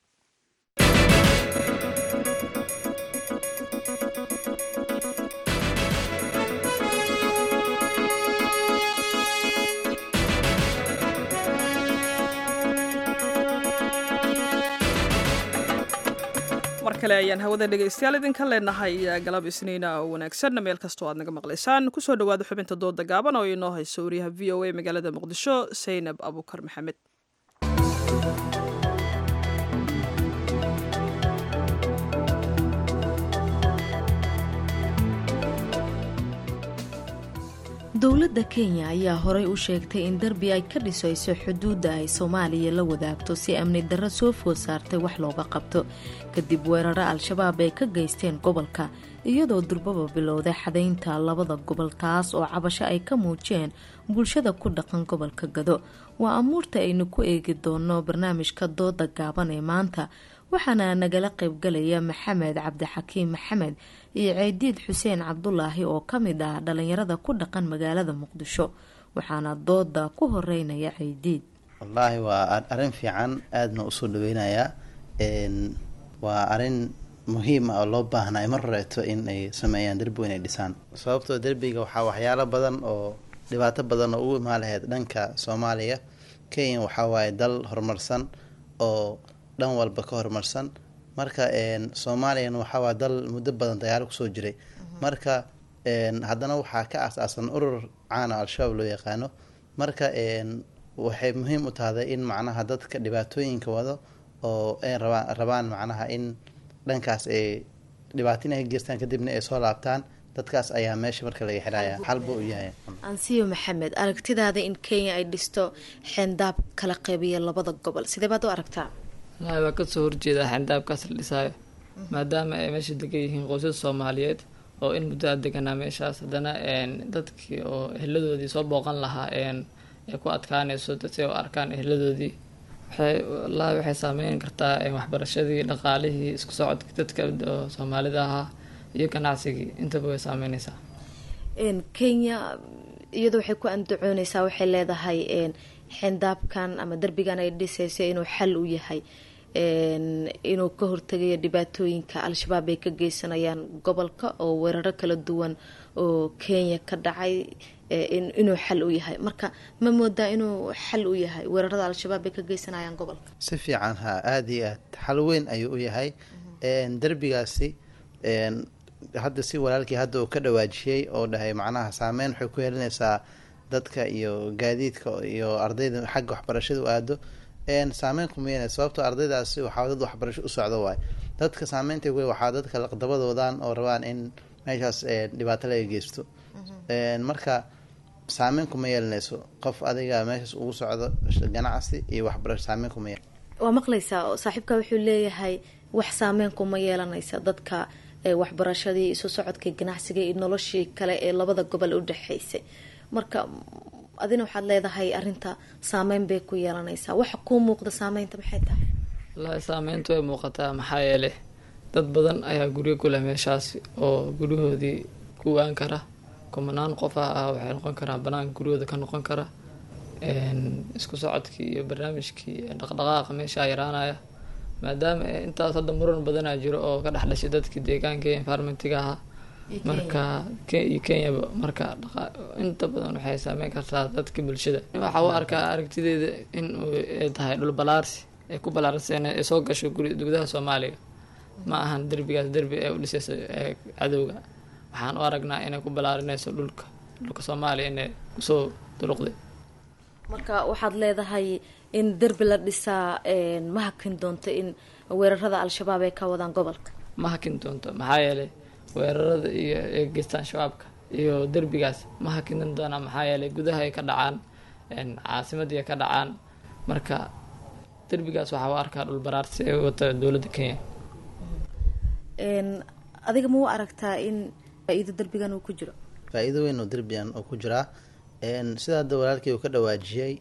mar kale ayaan hawada dhegaystayaal idinka leenahay galab isniina oo wanaagsan meel kastoo aad naga maqlaysaan kusoo dhawaada xubinta dooda gaaban oo inoo hayso wariyaha v o a magaalada muqdisho saynab abukar maxamed dowladda kenya ayaa horey u sheegtay in derbi ay ka dhisayso xuduudda ay soomaaliya la wadaagto si amni darro soo food saartay wax looga qabto kadib weeraro al-shabaab ay ka geysteen gobolka iyadoo durbaba bilowday xadaynta labada gobol taas oo cabasho ay ka muujiyeen bulshada ku dhaqan gobolka gado waa amuurta aynu ku eegi doono barnaamijka dooda gaaban ee maanta waxaana nagala qaybgalaya maxamed cabdixakiim maxamed iyo ceydiid xuseen cabdulaahi oo ka mid ah dhalinyarada ku dhaqan magaalada muqdisho waxaana dooda ku horeynaya ceydiid wallaahi waa arrin fiican aadna usoo dhaweynayaa waa arrin muhiim ah oo loo baahnaa mar horeeto in ay sameeyaan derbi weyn ay dhisaan sababtoo derbiga waxaa waxyaalo badan oo dhibaato badan oo u imaan lahayd dhanka soomaaliya kenya waxaa waaye dal horumarsan oo dhan walba ka horumarsan marka soomaaliyana waxaa waa dal muddo badan dagaalo kusoo jiray marka haddana waxaa ka aas-aasan urur caana al-shabaab loo yaqaano marka waxay muhiim u tahday in macnaha dadka dhibaatooyinka wado oo ay rabaan rabaan macnaha in dhankaas ay dhibaatin ay ka geystaan kadibna ay soo laabtaan dadkaas ayaa meesha marka laga xidhaya xalba u yahay ansiyo maxamed aragtidaada in kenya ay dhisto xeendaab kala qeybiya labada gobol sidee baad u aragtaa walahi waa kasoo horjeedaa xeendaabkaas la dhisaayo maadaama ay meesha degan yihiin qoysas soomaaliyeed oo in muddo a deganaa meeshaas haddana dadkii oo eheladoodii soo booqan lahaa ay ku adkaanayso si u arkaan eheladoodii waxay walahi waxay saameyn kartaa waxbarashadii dhaqaalihii isku socodkii dadka oo soomaalida ahaa iyo ganacsigii intaba way saameyneysaa kenya iyadoo waxay ku andacooneysaa waxay leedahay xeendaabkan ama derbigan ay dhisayso inuu xal u yahay inuu ka hortegayo dhibaatooyinka al-shabaab ay ka geysanayaan gobolka oo weeraro kala duwan oo kenya ka dhacay inuu xal u yahay marka ma moodaa inuu xal u yahay weerarada al-shabaab ay ka geysanayaan gobolka si fiican ha aada iyo aad xal weyn ayuu u yahay derbigaasi hadda si walaalkii hadda uu ka dhawaajiyey oo dhahay macnaha saameyn waxay ku yeelanaysaa dadka iyo gaadiidka iyo ardayda xagga waxbarashada u aado saameyn kuma yeelanaysa sababtoo ardaydaasi waxaa dad waxbarasho u socdo waay dadka saameynta ku waxaa dadka laqdabadoodan oo rabaan in meeshaas dhibaato laga geysto marka saameyn kuma yeelanayso qof adiga meeshaas ugu socdo ganacsi iyo waxbarasho saameyn kuma yeel waa maqlaysaa oo saaxiibka wuxuu leeyahay wax saameyn kuma yeelanaysa dadka waxbarashadii isu socodkii ganacsiga iyo noloshii kale ee labada gobol u dhexeysay marka adina waxaad leedahay arinta saameyn bay ku yeelanaysaa waxa kuu muuqda saameynta maxay tahay wallaahi saameyntu way muuqataa maxaa yeelay dad badan ayaa guryo ku leh meeshaas oo guryahoodii ku waan kara kumanaan qof ah ah waxay noqon karaan banaanka guryahooda ka noqon kara isku socodkii iyo barnaamijkii dhaqdhaqaaqa meeshaa yaraanaya maadaama intaas hadda muran badanaa jiro oo ka dhex dhashay dadkii deegaanka ee environmentiga ahaa marka iyo kenyaba marka inta badan waxay saameyn kartaa dadka bulshada waxaa u arkaa aragtideeda in ay tahay dhul balaarsi ay ku balaarseen ay soo gasho gudaha soomaaliya ma ahan derbigaas derbi ee u dhisayso cadowga waxaan u aragnaa inay ku balaarinayso dhulka dhulka soomaaliya inay kusoo duruqday marka waxaad leedahay in derbi la dhisaa ma hakin doonto in weerarada al-shabaab ay ka wadaan gobolka ma hakin doonto maxaa yeelay weerarada iyo ee geystaan shabaabka iyo derbigaas ma hakinan doonaa maxaa yeelay gudaha ay ka dhacaan caasimadii ay ka dhacaan marka derbigaas waxaa u arkaa dhul baraarsi ee wata dowladda kenya adiga ma u aragtaa in faa-iido derbigan uu ku jiro faa-iido weyn oo derbigan oo ku jiraa sida hadda walaalkii uu ka dhawaajiyey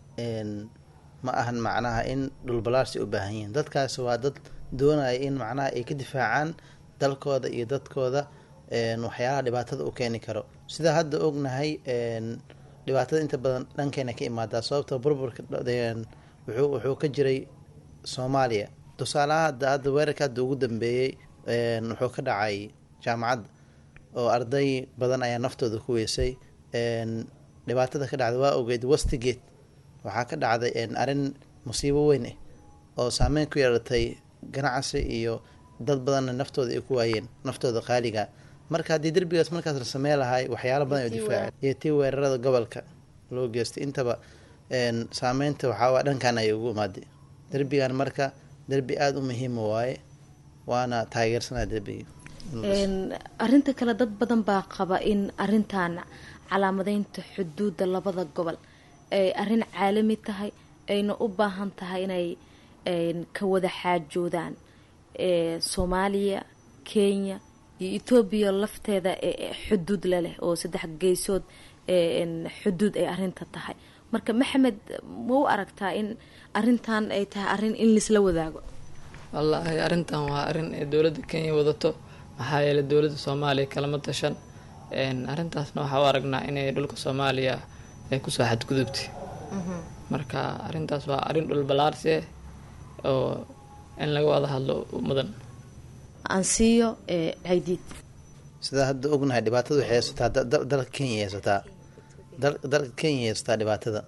ma ahan macnaha in dhulbalaarsi u baahan yihiin dadkaasi waa dad doonaya in macnaha ay ka difaacaan dalkooda iyo dadkooda waxyaalaha dhibaatada u keeni karo sida hadda ognahay dhibaatada inta badan dhankeena ka imaadaa sababta burburka wuxuu ka jiray soomaaliya tusaalaha hadda hadda weerarka hadda ugu dambeeyey wuxuu ka dhacay jaamacadda oo arday badan ayaa naftooda ku weysay dhibaatada ka dhacday waa ogeyd westigate waxaa ka dhacday arrin musiibo weyn ah oo saameyn ku yeelatay ganacsi iyo dad badanna naftooda ay ku waayeen naftooda qaaliga marka haddii derbigaas markaas la samey lahay waxyaalo badan oo difaaca iyo tii weerarada gobolka loo geystay intaba saameynta waxaa dhankan ay ugu imaaday derbigan marka derbi aada u muhiima waaye waana taageersanaa derbiga arinta kale dad badan baa qaba in arintan calaamadeynta xuduudda labada gobol ay arrin caalami tahay ayna u baahan tahay inay ka wada xaajoodaan soomaaliya kenya iyo etoobiya lafteeda xuduud laleh oo saddex geysood xuduud ay arinta tahay marka maxamed ma u aragtaa in arintan ay tahay arrin in laisla wadaago wallaahi arrintan waa arrin ee dowladda kenya wadato maxaa yeelay dowladda soomaaliya kalama tashan arrintaasna waxaa u aragnaa inay dhulka soomaaliya ay kusoo xadgudubtay marka arrintaas waa arrin dhulbalaarsi ah oo in laga wada hadlo mudan ansiyo haydiid sidaa hadda ognahay dhibaatada waxay haysataa dalka kenya haysataa dalka kenya haysataa dhibaatada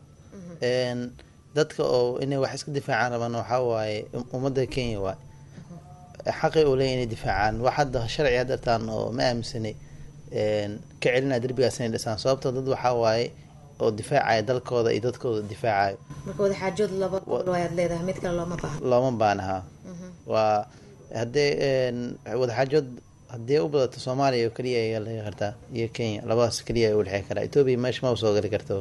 dadka oo inay wax iska difaacaan rabaan waxaa waaye ummadda kenya waay xaqay oo leeya inay difaacaan wax hadda sharci hadartaan oo ma aaminsanay ka celinaya derbigaas inay dhisaan sababtoo dad waxaa waaye oo difaacaya dalkooda iyo dadkooda difaacayo marka wadaxaajood laba gobol ayaad leedahay mid kale looma baahno looma baanaha waa haddee wadaxaajood haddii u badato soomaaliya oo keliya ayaa laga kartaa iyo kenya labadaas keliya u dhexey karaa etoobiya meesha ma soo gali karto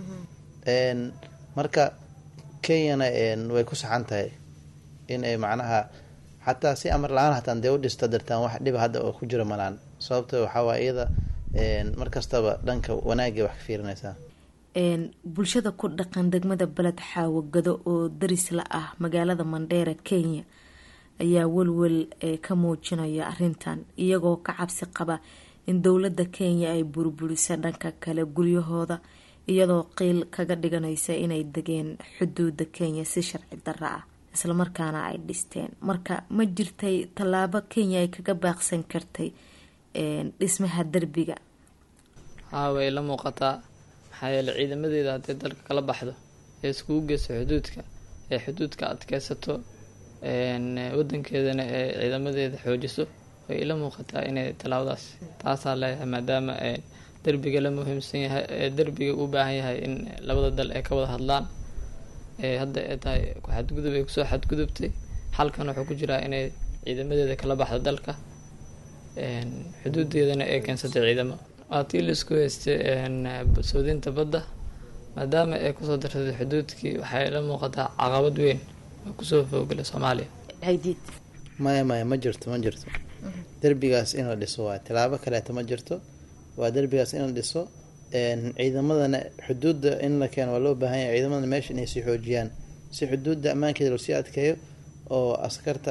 marka kenyana way ku saxan tahay in ay macnaha xataa si amar la-aan hataan dee u dhista dartaan wax dhiba hadda oo ku jiro malaan sababta waxaa waay iyada mar kastaba dhanka wanaagay wax ka fiirinaysaa bulshada ku dhaqan degmada beled xaawagado oo daris la ah magaalada mandheera kenya ayaa welwel ka muujinaya arintan iyagoo ka cabsi qaba in dowladda kenya ay burburisa dhanka kale guryahooda iyadoo qiil kaga dhiganaysa inay degeen xuduuda kenya si sharci darro ah islamarkaana ay dhisteen marka ma jirtay tallaabo kenya ay kaga baaqsan kartay dhismaha derbiga haa way la muuqataa maxaa yeeley ciidamadeeda hadday dalka kala baxdo ee iskugu geyso xuduudka ee xuduudka adkeysato wadankeedana ee ciidamadeeda xoojiso way ila muuqataa inay tallaabadaas taasaa leeyahay maadaama derbiga la muhiimsan yahay derbiga u baahan yahay in labada dal ay ka wada hadlaan hadda ay tahay xadgudub ay kusoo xadgudubtay xalkan wuxuu ku jiraa inay ciidamadeeda kala baxdo dalka xuduudeedana ay keensatay ciidamo waatii laisku haystay soodinta badda maadaama ay kusoo darsaday xuduudkii waxay la muuqataa caqabad weyn oo kusoo foogala soomaaliya maya maya ma jirto ma jirto derbigaas in la dhiso waa tilaabo kaleeta ma jirto waa derbigaas in la dhiso ciidamadana xuduudda in la keeno waa loo baahan yahay ciidamadana meesha inay sii xoojiyaan si xuduudda ammaankeeda loo sii adkeeyo oo askarta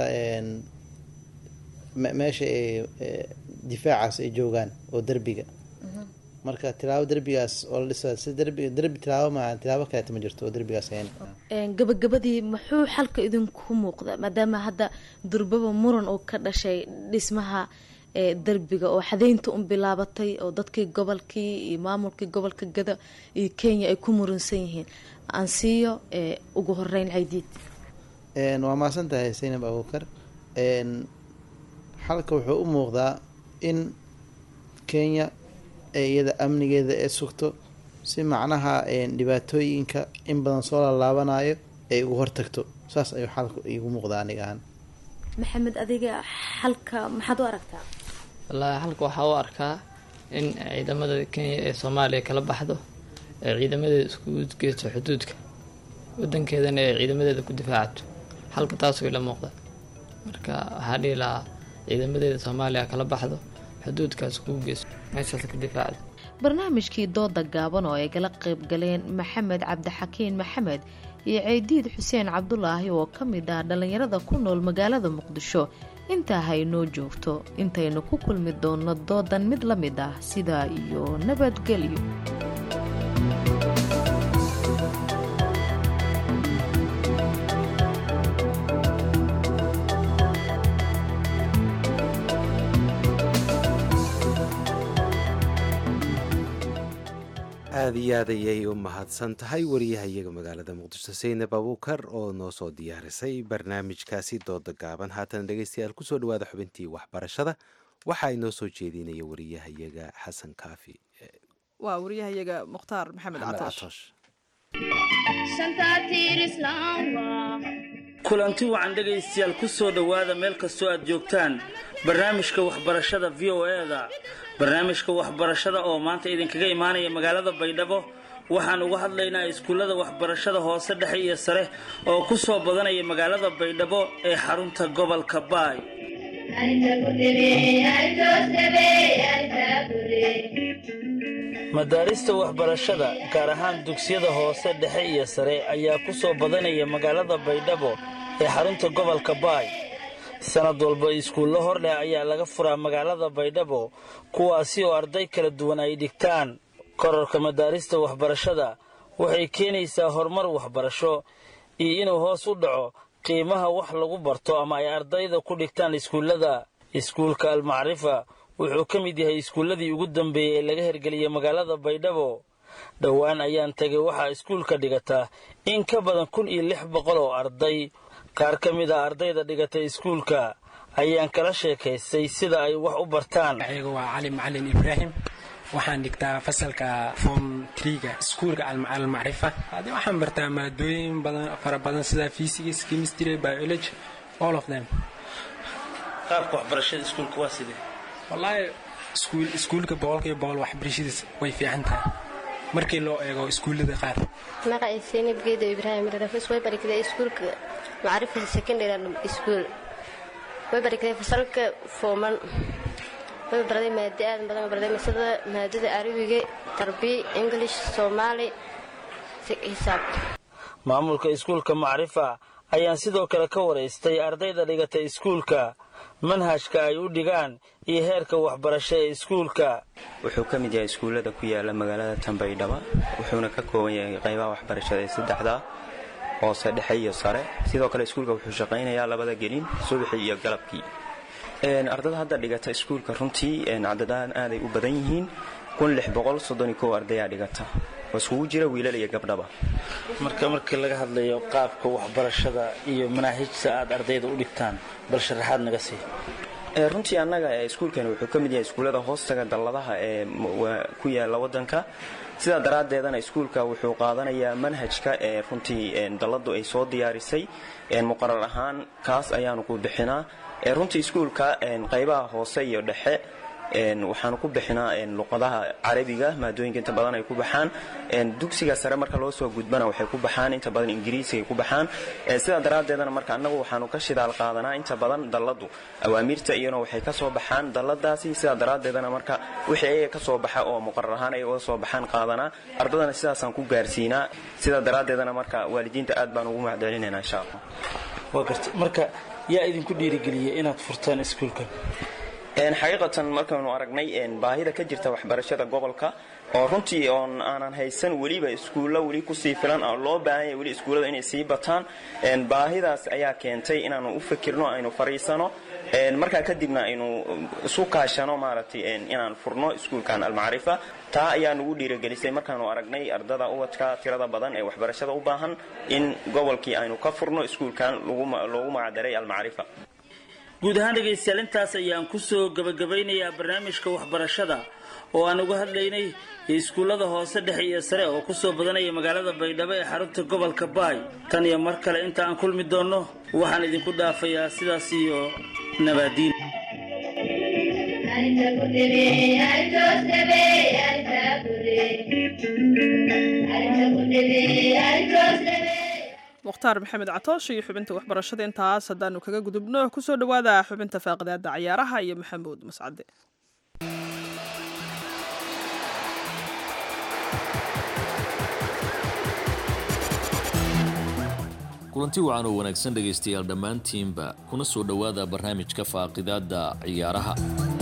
meesha ay difaacaas ay joogaan oo derbiga marka tilaabo derbigaas oo la dhisa si derbi derbi tilaabo ma tilaabo kaleeta ma jirto oo derbigaas ahayn gabagabadii muxuu xalka idinku muuqda maadaama hadda durbaba muran oo ka dhashay dhismaha derbiga oo xadeynta un bilaabatay oo dadkii gobolkii iyo maamulkii gobolka gada iyo kenya ay ku muransan yihiin aansiiyo ugu horeyn caydiid waa maasan tahay saynab abuukar xalka wuxuu u muuqdaa in kenya iyada amnigeeda ee sugto si macnaha dhibaatooyinka in badan soo lalaabanayo ay ugu hortagto saas ayuu xalka igu muuqdaa aniga ahaan maxamed adiga xalka maxaad u aragtaa wallaahi xalka waxaa u arkaa in ciidamada kenya ee soomaaliya kala baxdo ee ciidamadeeda iskugu geysto xuduudka wadankeedana ee ciidamadeeda ku difaacato xalka taasuu ila muuqda marka waxaa dhihi lahaa ciidamadeeda soomaaliya kala baxdo xuduudkaas kugu geyso meeshaas ka difaacdo barnaamijkii dooda gaaban oo ay gala qayb galeen maxamed cabdixakiin maxamed iyo ceydiid xuseen cabdulaahi oo ka mid ah dhallinyarada ku nool magaalada muqdisho intaa haynoo joogto intaynu ku kulmi doonno doodan mid la mid ah sidaa iyo nabadgelyo aada iyo aad ayay u mahadsan tahay wariyahayaga magaalada muqdisho saynab abuukar oo noo soo diyaarisay barnaamijkaasi dooda gaaban haatan dhegeystayaal kusoo dhawaada xubintii waxbarashada waxaa inoo soo jeedinaya wariyahayaga xasan kaafi waa wariyahayaga mukhtaar maxamed catoosh kulanti wacan dhegaystayaal ku soo dhowaada meel kastoo aad joogtaan barnaamijka waxbarashada v o e-da barnaamijka waxbarashada oo maanta idinkaga imaanaya magaalada baydhabo waxaan uga hadlaynaa iskuullada waxbarashada hoose dhexe iyo sare oo ku soo badanaya magaalada baydhabo ee xarunta gobolka baay madaarista waxbarashada gaar ahaan dugsiyada hoose dhexe iyo sare ayaa ku soo badanaya magaalada baydhabo ee xarunta gobolka baay sanad walba iskuullo hor leh ayaa laga furaa magaalada baydhabo kuwaasi oo arday kala duwan ay dhigtaan korarka madaarista waxbarashada waxay keenaysaa horumar waxbarasho iyo inuu hoos u dhaco qiimaha wax lagu barto ama ay ardayda ku dhigtaan iskuullada iskuulka almacrifa wuxuu ka mid yahay iskuulladii ugu dambeeyey ee laga hirgeliyey magaalada baydhabo dhowaan ayaan tegay waxaa iskuulka dhigataa in ka badan kun iyo lix boqol oo arday qaar ka mid a ardayda dhigatay iskuulka ayaan kala sheekaystay sida ay wax u bartaan ayaga waa cali macalin ibraahim waxaan dhigtaa fasalka form triga iskuulka almacrifa ade waxaan bartaa maadooyin badan fara badan sida physics chemistry biology all of them qaabka waxbarashada iskuulka waa sidee wallaahi iskuul iskuulka boqolkiiba boqol waxbarashadiis way fiican tahay markii loo eego iskuullada qaar magaciisa Zainab Geedo Ibrahim Rafis way barikada iskuulka macrifa secondary school way barikada fasalka forman way baraday maadada aad badan baraday masada maadada arabiga tarbiya english soomaali xisaab maamulka iskuulka macrifa ayaan sidoo kale ka waraystay ardayda dhigata iskuulka manhajka ay u dhigaan iyo heerka waxbarasho ee iskuulka wuxuu ka mid yahay iskuullada ku yaala magaalada tanbaydhaba wuxuuna ka kooban yahay qaybaha waxbarashada ee saddexda hoose dhexe iyo sare sidoo kale iskuulka wuxuu shaqaynayaa labada gelin subaxii iyo galabkii ardada hadda dhigata iskuulka runtii cadadaan aaday u badan yihiin ardayaa dhigata oo iskugu jira wiilal iyo gabdhaba marka markii laga hadlayo qaabka waxbarashada iyo manaahijta aad ardayda u dhigtaan bal sharaxaad naga sii runtii annaga iskuulkani wuxuu ka mid yahay iskuullada hoostaga dalladaha ee ku yaala waddanka sidaa daraaddeedana iskuulka wuxuu qaadanayaa manhajka ee runtii dalladu ay soo diyaarisay muqarar ahaan kaas ayaanu ku bixinaa runtii iskuulka qaybaha hoose iyo dhexe waxaanu ku bixinaa luqadaha carabiga maadooyinka inta badan ay ku baxaan dugsiga sare marka loo soo gudbana waxay ku baxaan inta badan ingiriisiga ku baxaan sidaa daraaddeedana marka annagu waxaanu ka shidaal qaadanaa inta badan dalladu awaamiirta iyana waxay ka soo baxaan dalladaasi sidaa daraaddeedana marka wixii ayaga ka soo baxa oo muqarar ahaan ay uga soo baxaan qaadanaa ardadana sidaasaan ku gaarsiinaa sidaa daraaddeedana marka waalidiinta aad baan ugu mahadcelinaynaa insha allah waa garta marka yaa idinku dhiirigeliyay inaad furtaan iskuulkan xaqiiqatan markaanu aragnay baahida ka jirta waxbarashada gobolka oo runtii oon aanan haysan weliba iskuulla weli kusii filan oo loo baahan yahay weli iskuullada inay sii bataan baahidaas ayaa keentay inaanu u fikirno aynu fariisano markaa kadibna aynu isu kaashano maaragtay inaan furno iskuulkan almacrifa taa ayaa nugu dhiirigelisay markaanu aragnay ardada ubadka tirada badan ee waxbarashada u baahan in gobolkii aynu ka furno iskuulkan loogu magacdaray almacrifa guud ahaan dhegaystayaal intaas ayaan kusoo gabagabaynayaa barnaamijka waxbarashada oo aan uga hadlaynay iskuullada hoose dhexe iyo sare oo kusoo badanaya magaalada baydhabo ee xarunta gobolka baay tan iyo mar kale inta aan kulmi doonno waxaan idinku dhaafayaa sidaas iyo nabaadiin mukhtaar maxamed catoosh iyo xubinta waxbarashada intaas haddaanu kaga gudubno kusoo dhowaada xubinta faaqidaada cayaaraha iyo maxamuud mascade kulanti wacan oo wanaagsan dhegaystayaal dhammaantiinba kuna soo dhowaada barnaamijka faaqidaadda ciyaaraha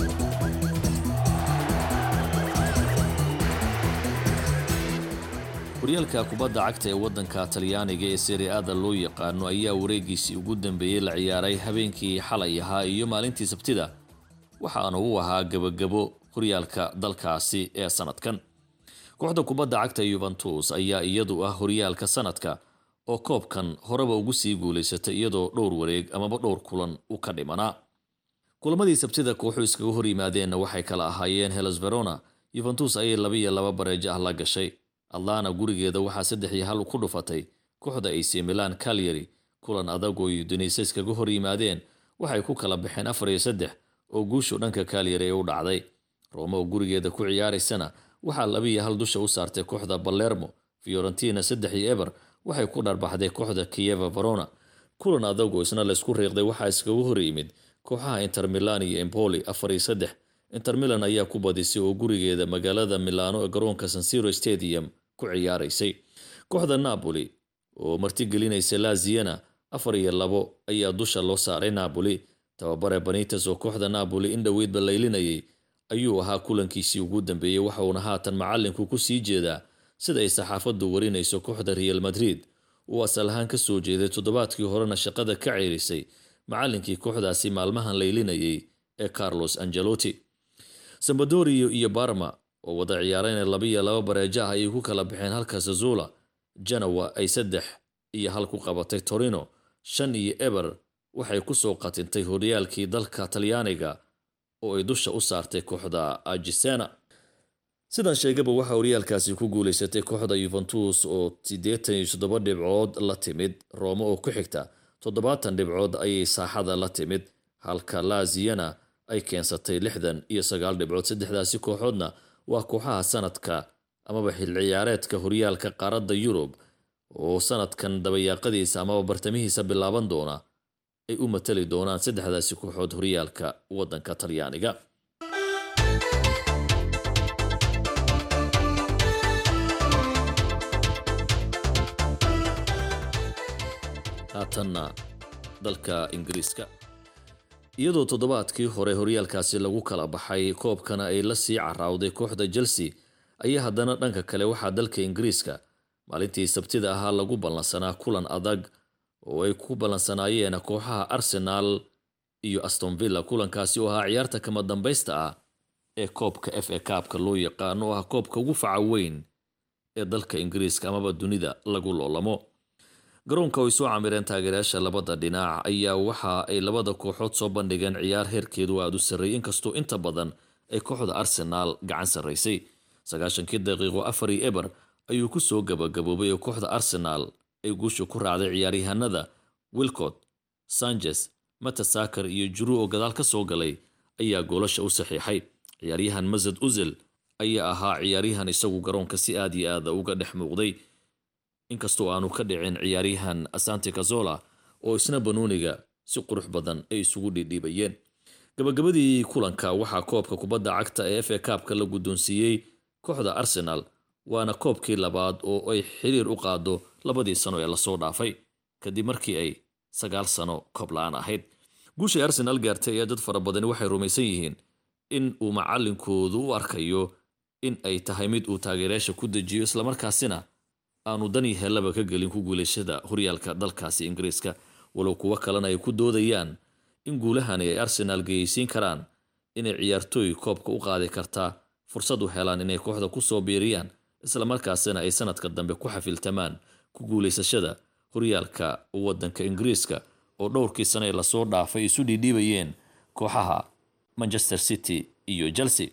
horyaalka kubadda cagta ee waddanka talyaaniga ee seriaada loo yaqaano ayaa wareegiisii ugu dambeeyey la ciyaaray habeenkii xalay ahaa iyo maalintii sabtida waxaana uu ahaa gebagabo horyaalka dalkaasi ee sanadkan kooxda kubadda cagta yuventus ayaa iyadu ah horyaalka sanadka oo koobkan horeba ugu sii guulaysatay iyadoo dhowr wareeg amaba dhowr kulan u ka dhimanaa kulamadii sabtida kooxu iskaga hor yimaadeenna waxay kala ahaayeen helos verona yuventus ayay labaiyo laba bareejo ah la gashay atlana gurigeeda waxaa saddex iyo hal ku dhufatay kooxda ac milan calyary kulan adag oo udunise iskaga hor yimaadeen waxay ku kala baxeen afar iyo saddex oo guushu dhanka calyary ee u dhacday rome oo gurigeeda ku ciyaaraysana waxaa labaiyo hal dusha u saartay kooxda balermo fiorentina saddex iyo eber waxay ku dharbaxday kooxda kieva verona kulan adag oo isna laysku riiqday waxaa iskaga hor yimid kooxaha inter milan iyo empoli afar iyo saddex inter milan ayaa ku badisay oo gurigeeda magaalada milano ee garoonka sansiro stadium ku ciyaaraysay kooxda napoli oo martigelinaysa laziana afar iyo labo ayaa dusha loo saaray napoli tababare banitas oo kooxda napoli in dhoweydba laylinayay ayuu ahaa kulankiisii ugu dambeeyey waxauna haatan macalinku ku sii jeedaa sida ay saxaafaddu warinayso kooxda real madrid uu asal ahaan ka soo jeeday toddobaadkii horena shaqada ka ceerisay macallinkii kooxdaasi maalmahan laylinayay ee carlos angelotti sambadorio iyo barma oo wada ciyaarayna labaiyo laba bareejo ah ayay ku kala baxeen halka sazula janawa ay saddex iyo hal ku qabatay torino shan iyo eber waxay kusoo qatintay horyaalkii dalka talyaaniga oo ay dusha u saartay kooxda ajisena sidan sheegaba waxaa horyaalkaasi ku guulaysatay kooxda yuventus oo siddeetan iyo toddoba dhibcood la timid roome oo ku xigta toddobaatan dhibcood ayay saaxada la timid halka laziana ay keensatay lixdan iyo sagaal dhibcood saddexdaasi kooxoodna waa kooxaha sanadka amaba xil ciyaareedka horyaalka qaaradda yurub oo sanadkan dabayaaqadiisa amaba bartamihiisa bilaaban doona ay u matali doonaan saddexdaasi kooxood horyaalka waddanka talyaaniga haatanna dalka ingiriiska iyadoo toddobaadkii hore horyaalkaasi lagu kala baxay koobkana ay la sii caraawday kooxda chelsea ayaa haddana dhanka kale waxaa dalka ingiriiska maalintii sabtida ahaa lagu ballansanaa kulan adag oo ay ku ballansanaayeen kooxaha arsenaal iyo astonvilla kulankaasi oo ahaa ciyaarta kama dambaysta ah ee koobka f a kaabka loo yaqaano oo ah koobka ugu faca weyn ee dalka ingiriiska amaba dunida lagu loolamo garoonka ay soo camireen taageerayaasha labada dhinac ayaa waxa ay labada kooxood soo bandhigeen ciyaar heerkeedu aada u sarreeyay inkastoo inta badan ay kooxda arsenaal gacan sarraysay sagaashankii daqiiqo afari eber ayuu ku soo gabagaboobay oo kooxda arsenaal ay guusha ku raacday ciyaaryahanada wilcott sanchez matasakar iyo juru oo gadaal ka soo galay ayaa goolasha u saxiixay ciyaaryahan masad uzil ayaa ahaa ciyaaryahan isagu garoonka si aad iyo aada uga dhex muuqday inkastoo aanu ka dhicin ciyaaryahan asante kazola oo isna banuuniga si qurux badan ay isugu dhiidhiibayeen gabagabadii kulanka waxaa koobka kubadda cagta ee f a kaabka la guddoonsiiyey kooxda arsenal waana koobkii labaad oo ay xiriir u qaado labadii sano ee lasoo dhaafay kadib markii ay sagaal sano koob la-aan ahayd guushay arsenaal gaartay ayaa dad fara badani waxay rumaysan yihiin in uu macalinkoodu u arkayo in ay tahay mid uu taageerayaasha ku dejiyo islamarkaasina aanu dani hellaba ka gelin ku guulashada horyaalka dalkaasi ingiriiska walow kuwo kalena ay ku doodayaan in guulahani ay arsenaal geyeysiin karaan inay ciyaartooy koobka u qaadi kartaa fursad u helaan inay kooxda ku soo biiriyaan islamarkaasina ay sanadka dambe ku xafiltamaan ku guulaysashada horyaalka waddanka ingiriiska oo dhowrkii sane ee lasoo dhaafay isu dhiidhiibayeen kooxaha manchester city iyo chelsea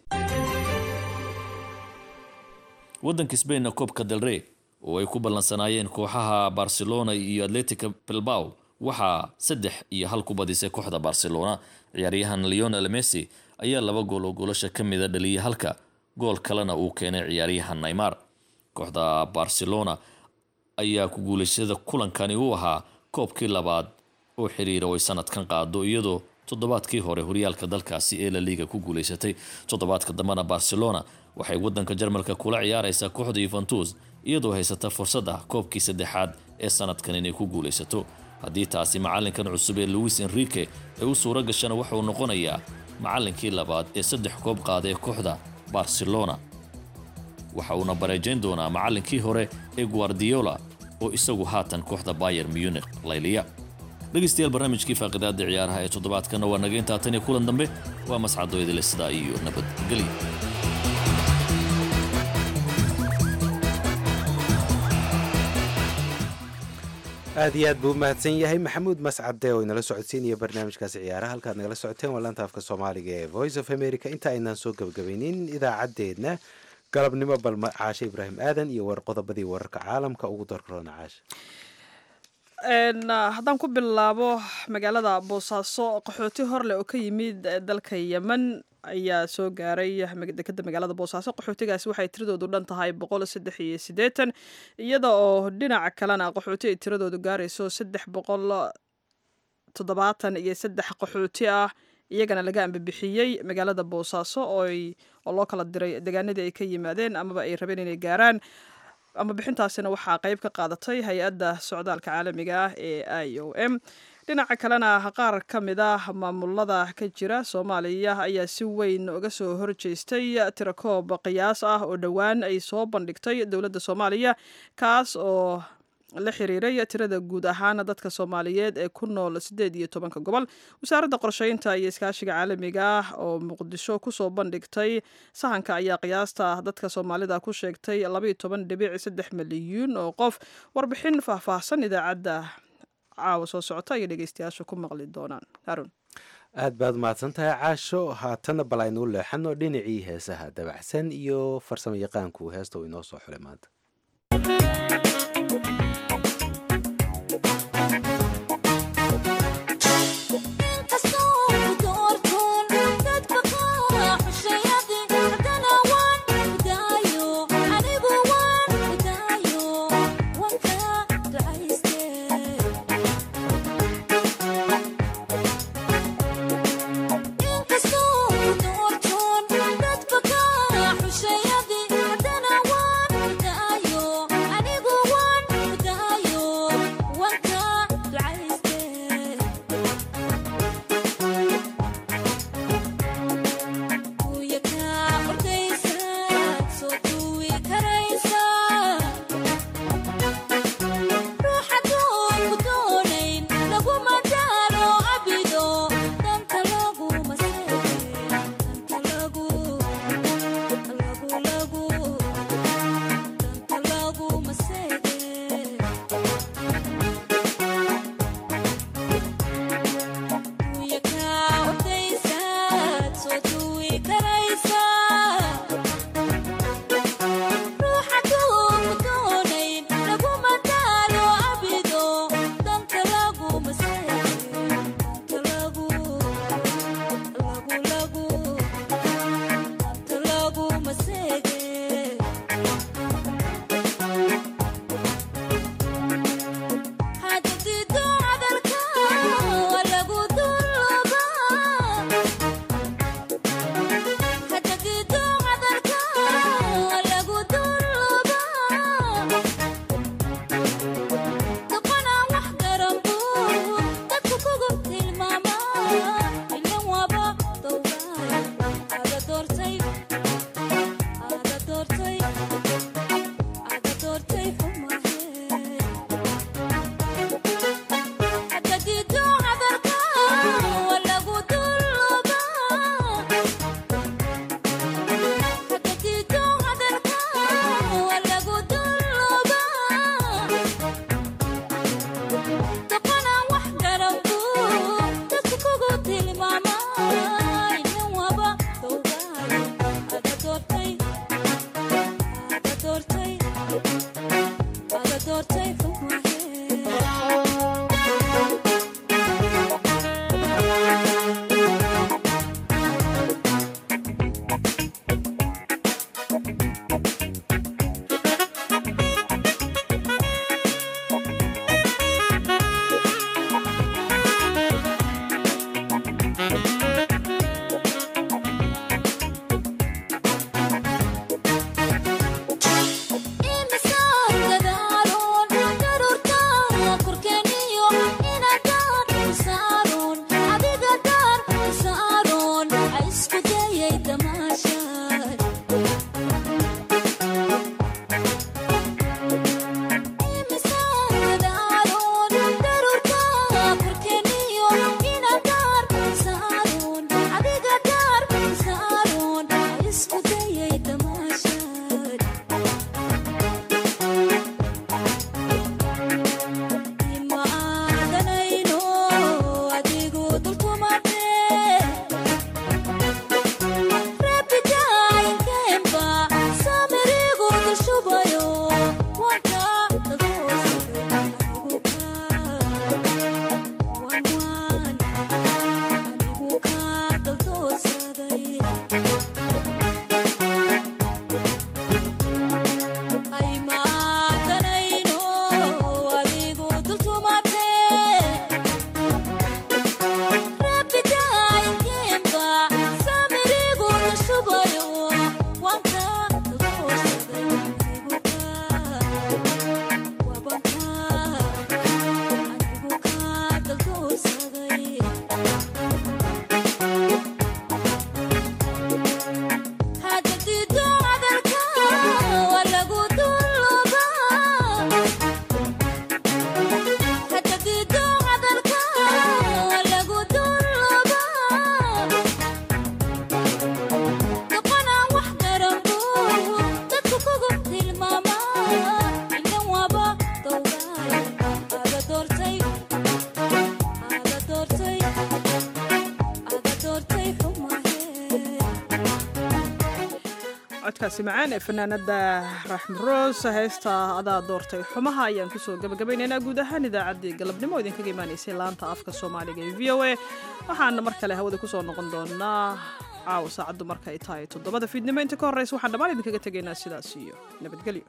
waddanka sbainna koobka delrey oo ay ku ballansanaayeen kooxaha barcelona iyo atletica bilbao waxaa saddex iyo hal ku badisay kooxda barcelona ciyaaryahan leonel messi ayaa laba gool oo goolasha ka mida dhaliyay halka gool kalena uu keenay ciyaaryahan neymar kooxda barcelona ayaa ku guulaysada kulankani u ahaa koobkii labaad oo xiriira oo ay sanadkan qaado iyadoo toddobaadkii hore horyaalka dalkaasi ee la liiga ku guulaysatay toddobaadka dambena barcelona waxay wadanka jarmalka kula ciyaaraysaa kooxda yuventus iyadoo haysata fursad ah koobkii saddexaad ee sanadkan inay ku guulaysato haddii taasi macalinkan cusub ee louis enrique ay u suuro gashana waxauu noqonayaa macalinkii labaad ee saddex koob qaada ee kooxda barcelona waxa uuna bareejayn doonaa macalinkii hore ee guardiola oo isagu haatan kooxda bayer munich layliya dhegaystayaal barnaamijkii faaqidaada ciyaaraha ee toddobaadkana waa naga intaa tan iyo kulan dambe waa mascadooydale sidaa iyo nabadgelya aad iyo aad buu umahadsan yahay maxamuud mascade oo inala socodsiinaya barnaamijkaasi ciyaaraha halkaad nagala socoteen waa laanta afka soomaaliga ee voice of america inta aynaan soo gebagabaynin idaacadeedna galabnimo balma caashe ibraahim aadan iyo war qodobadii wararka caalamka ugu darroona caashe haddaan ku bilaabo magaalada boosaaso qaxooti horleh oo ka yimid dalka yemen ayaa soo gaaray dekeda magaalada boosaaso qaxootigaasi waxay tiradoodu dhan tahay boqol saddex iyo siddeetan iyada oo dhinaca kalena qaxooti ay tiradoodu gaarayso saddex boqol toddobaatan iyo saddex qaxooti ah iyagana laga ambabixiyey magaalada boosaaso oo loo kala diray deegaanadii ay ka yimaadeen amaba ay rabeen inay gaaraan ama bixintaasina waxaa qeyb ka qaadatay hay-adda socdaalka caalamiga ah ee i o m dhinaca kalena qaar ka mid ah maamulada ka jira soomaaliya ayaa si weyn uga soo horjeestay tirakoob qiyaas ah oo dhowaan ay soo bandhigtay dowladda soomaaliya kaas oo la xiriiray tirada guud ahaan dadka soomaaliyeed ee ku nool siddeed iyo tobanka gobol wasaaradda qorsheynta iyo iskaashiga caalamiga ah oo muqdisho kusoo bandhigtay sahanka ayaa qiyaasta dadka soomaalida ku sheegtay labaiyo toban dhibic saddex milyuun oo qof warbixin faahfaahsan idaacadda caawa soo socota ayay dhegeystayaasha ku maqli doonaan harun aad baad mahadsan tahay caasho haatanna bal aynu u leexano dhinacii heesaha dabacsan iyo farsamo yaqaanku heesta uu inoo soo xulay maanta anigu codkaasi macaan ee fanaanada raxmed roos heesta adaa doortay xumaha ayaan kusoo gabagabaynaynaa guud ahaan idaacaddii galabnimo idinkaga imaanaysay laanta afka soomaaliga ee v o a waxaana mar kale hawada kusoo noqon doonaa caawa saacaddu markay tahay toddobada fiidnimo inta ka horreysa waxaan dhammaan idinkaga tegaynaa sidaas iyo nabadgelyo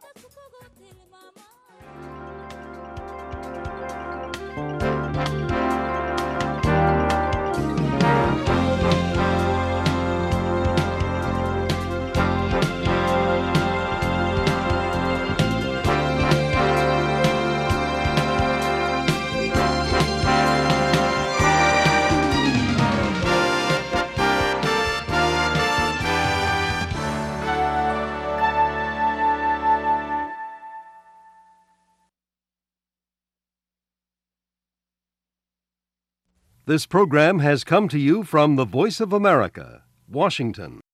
This program has come to you from the Voice of America, Washington.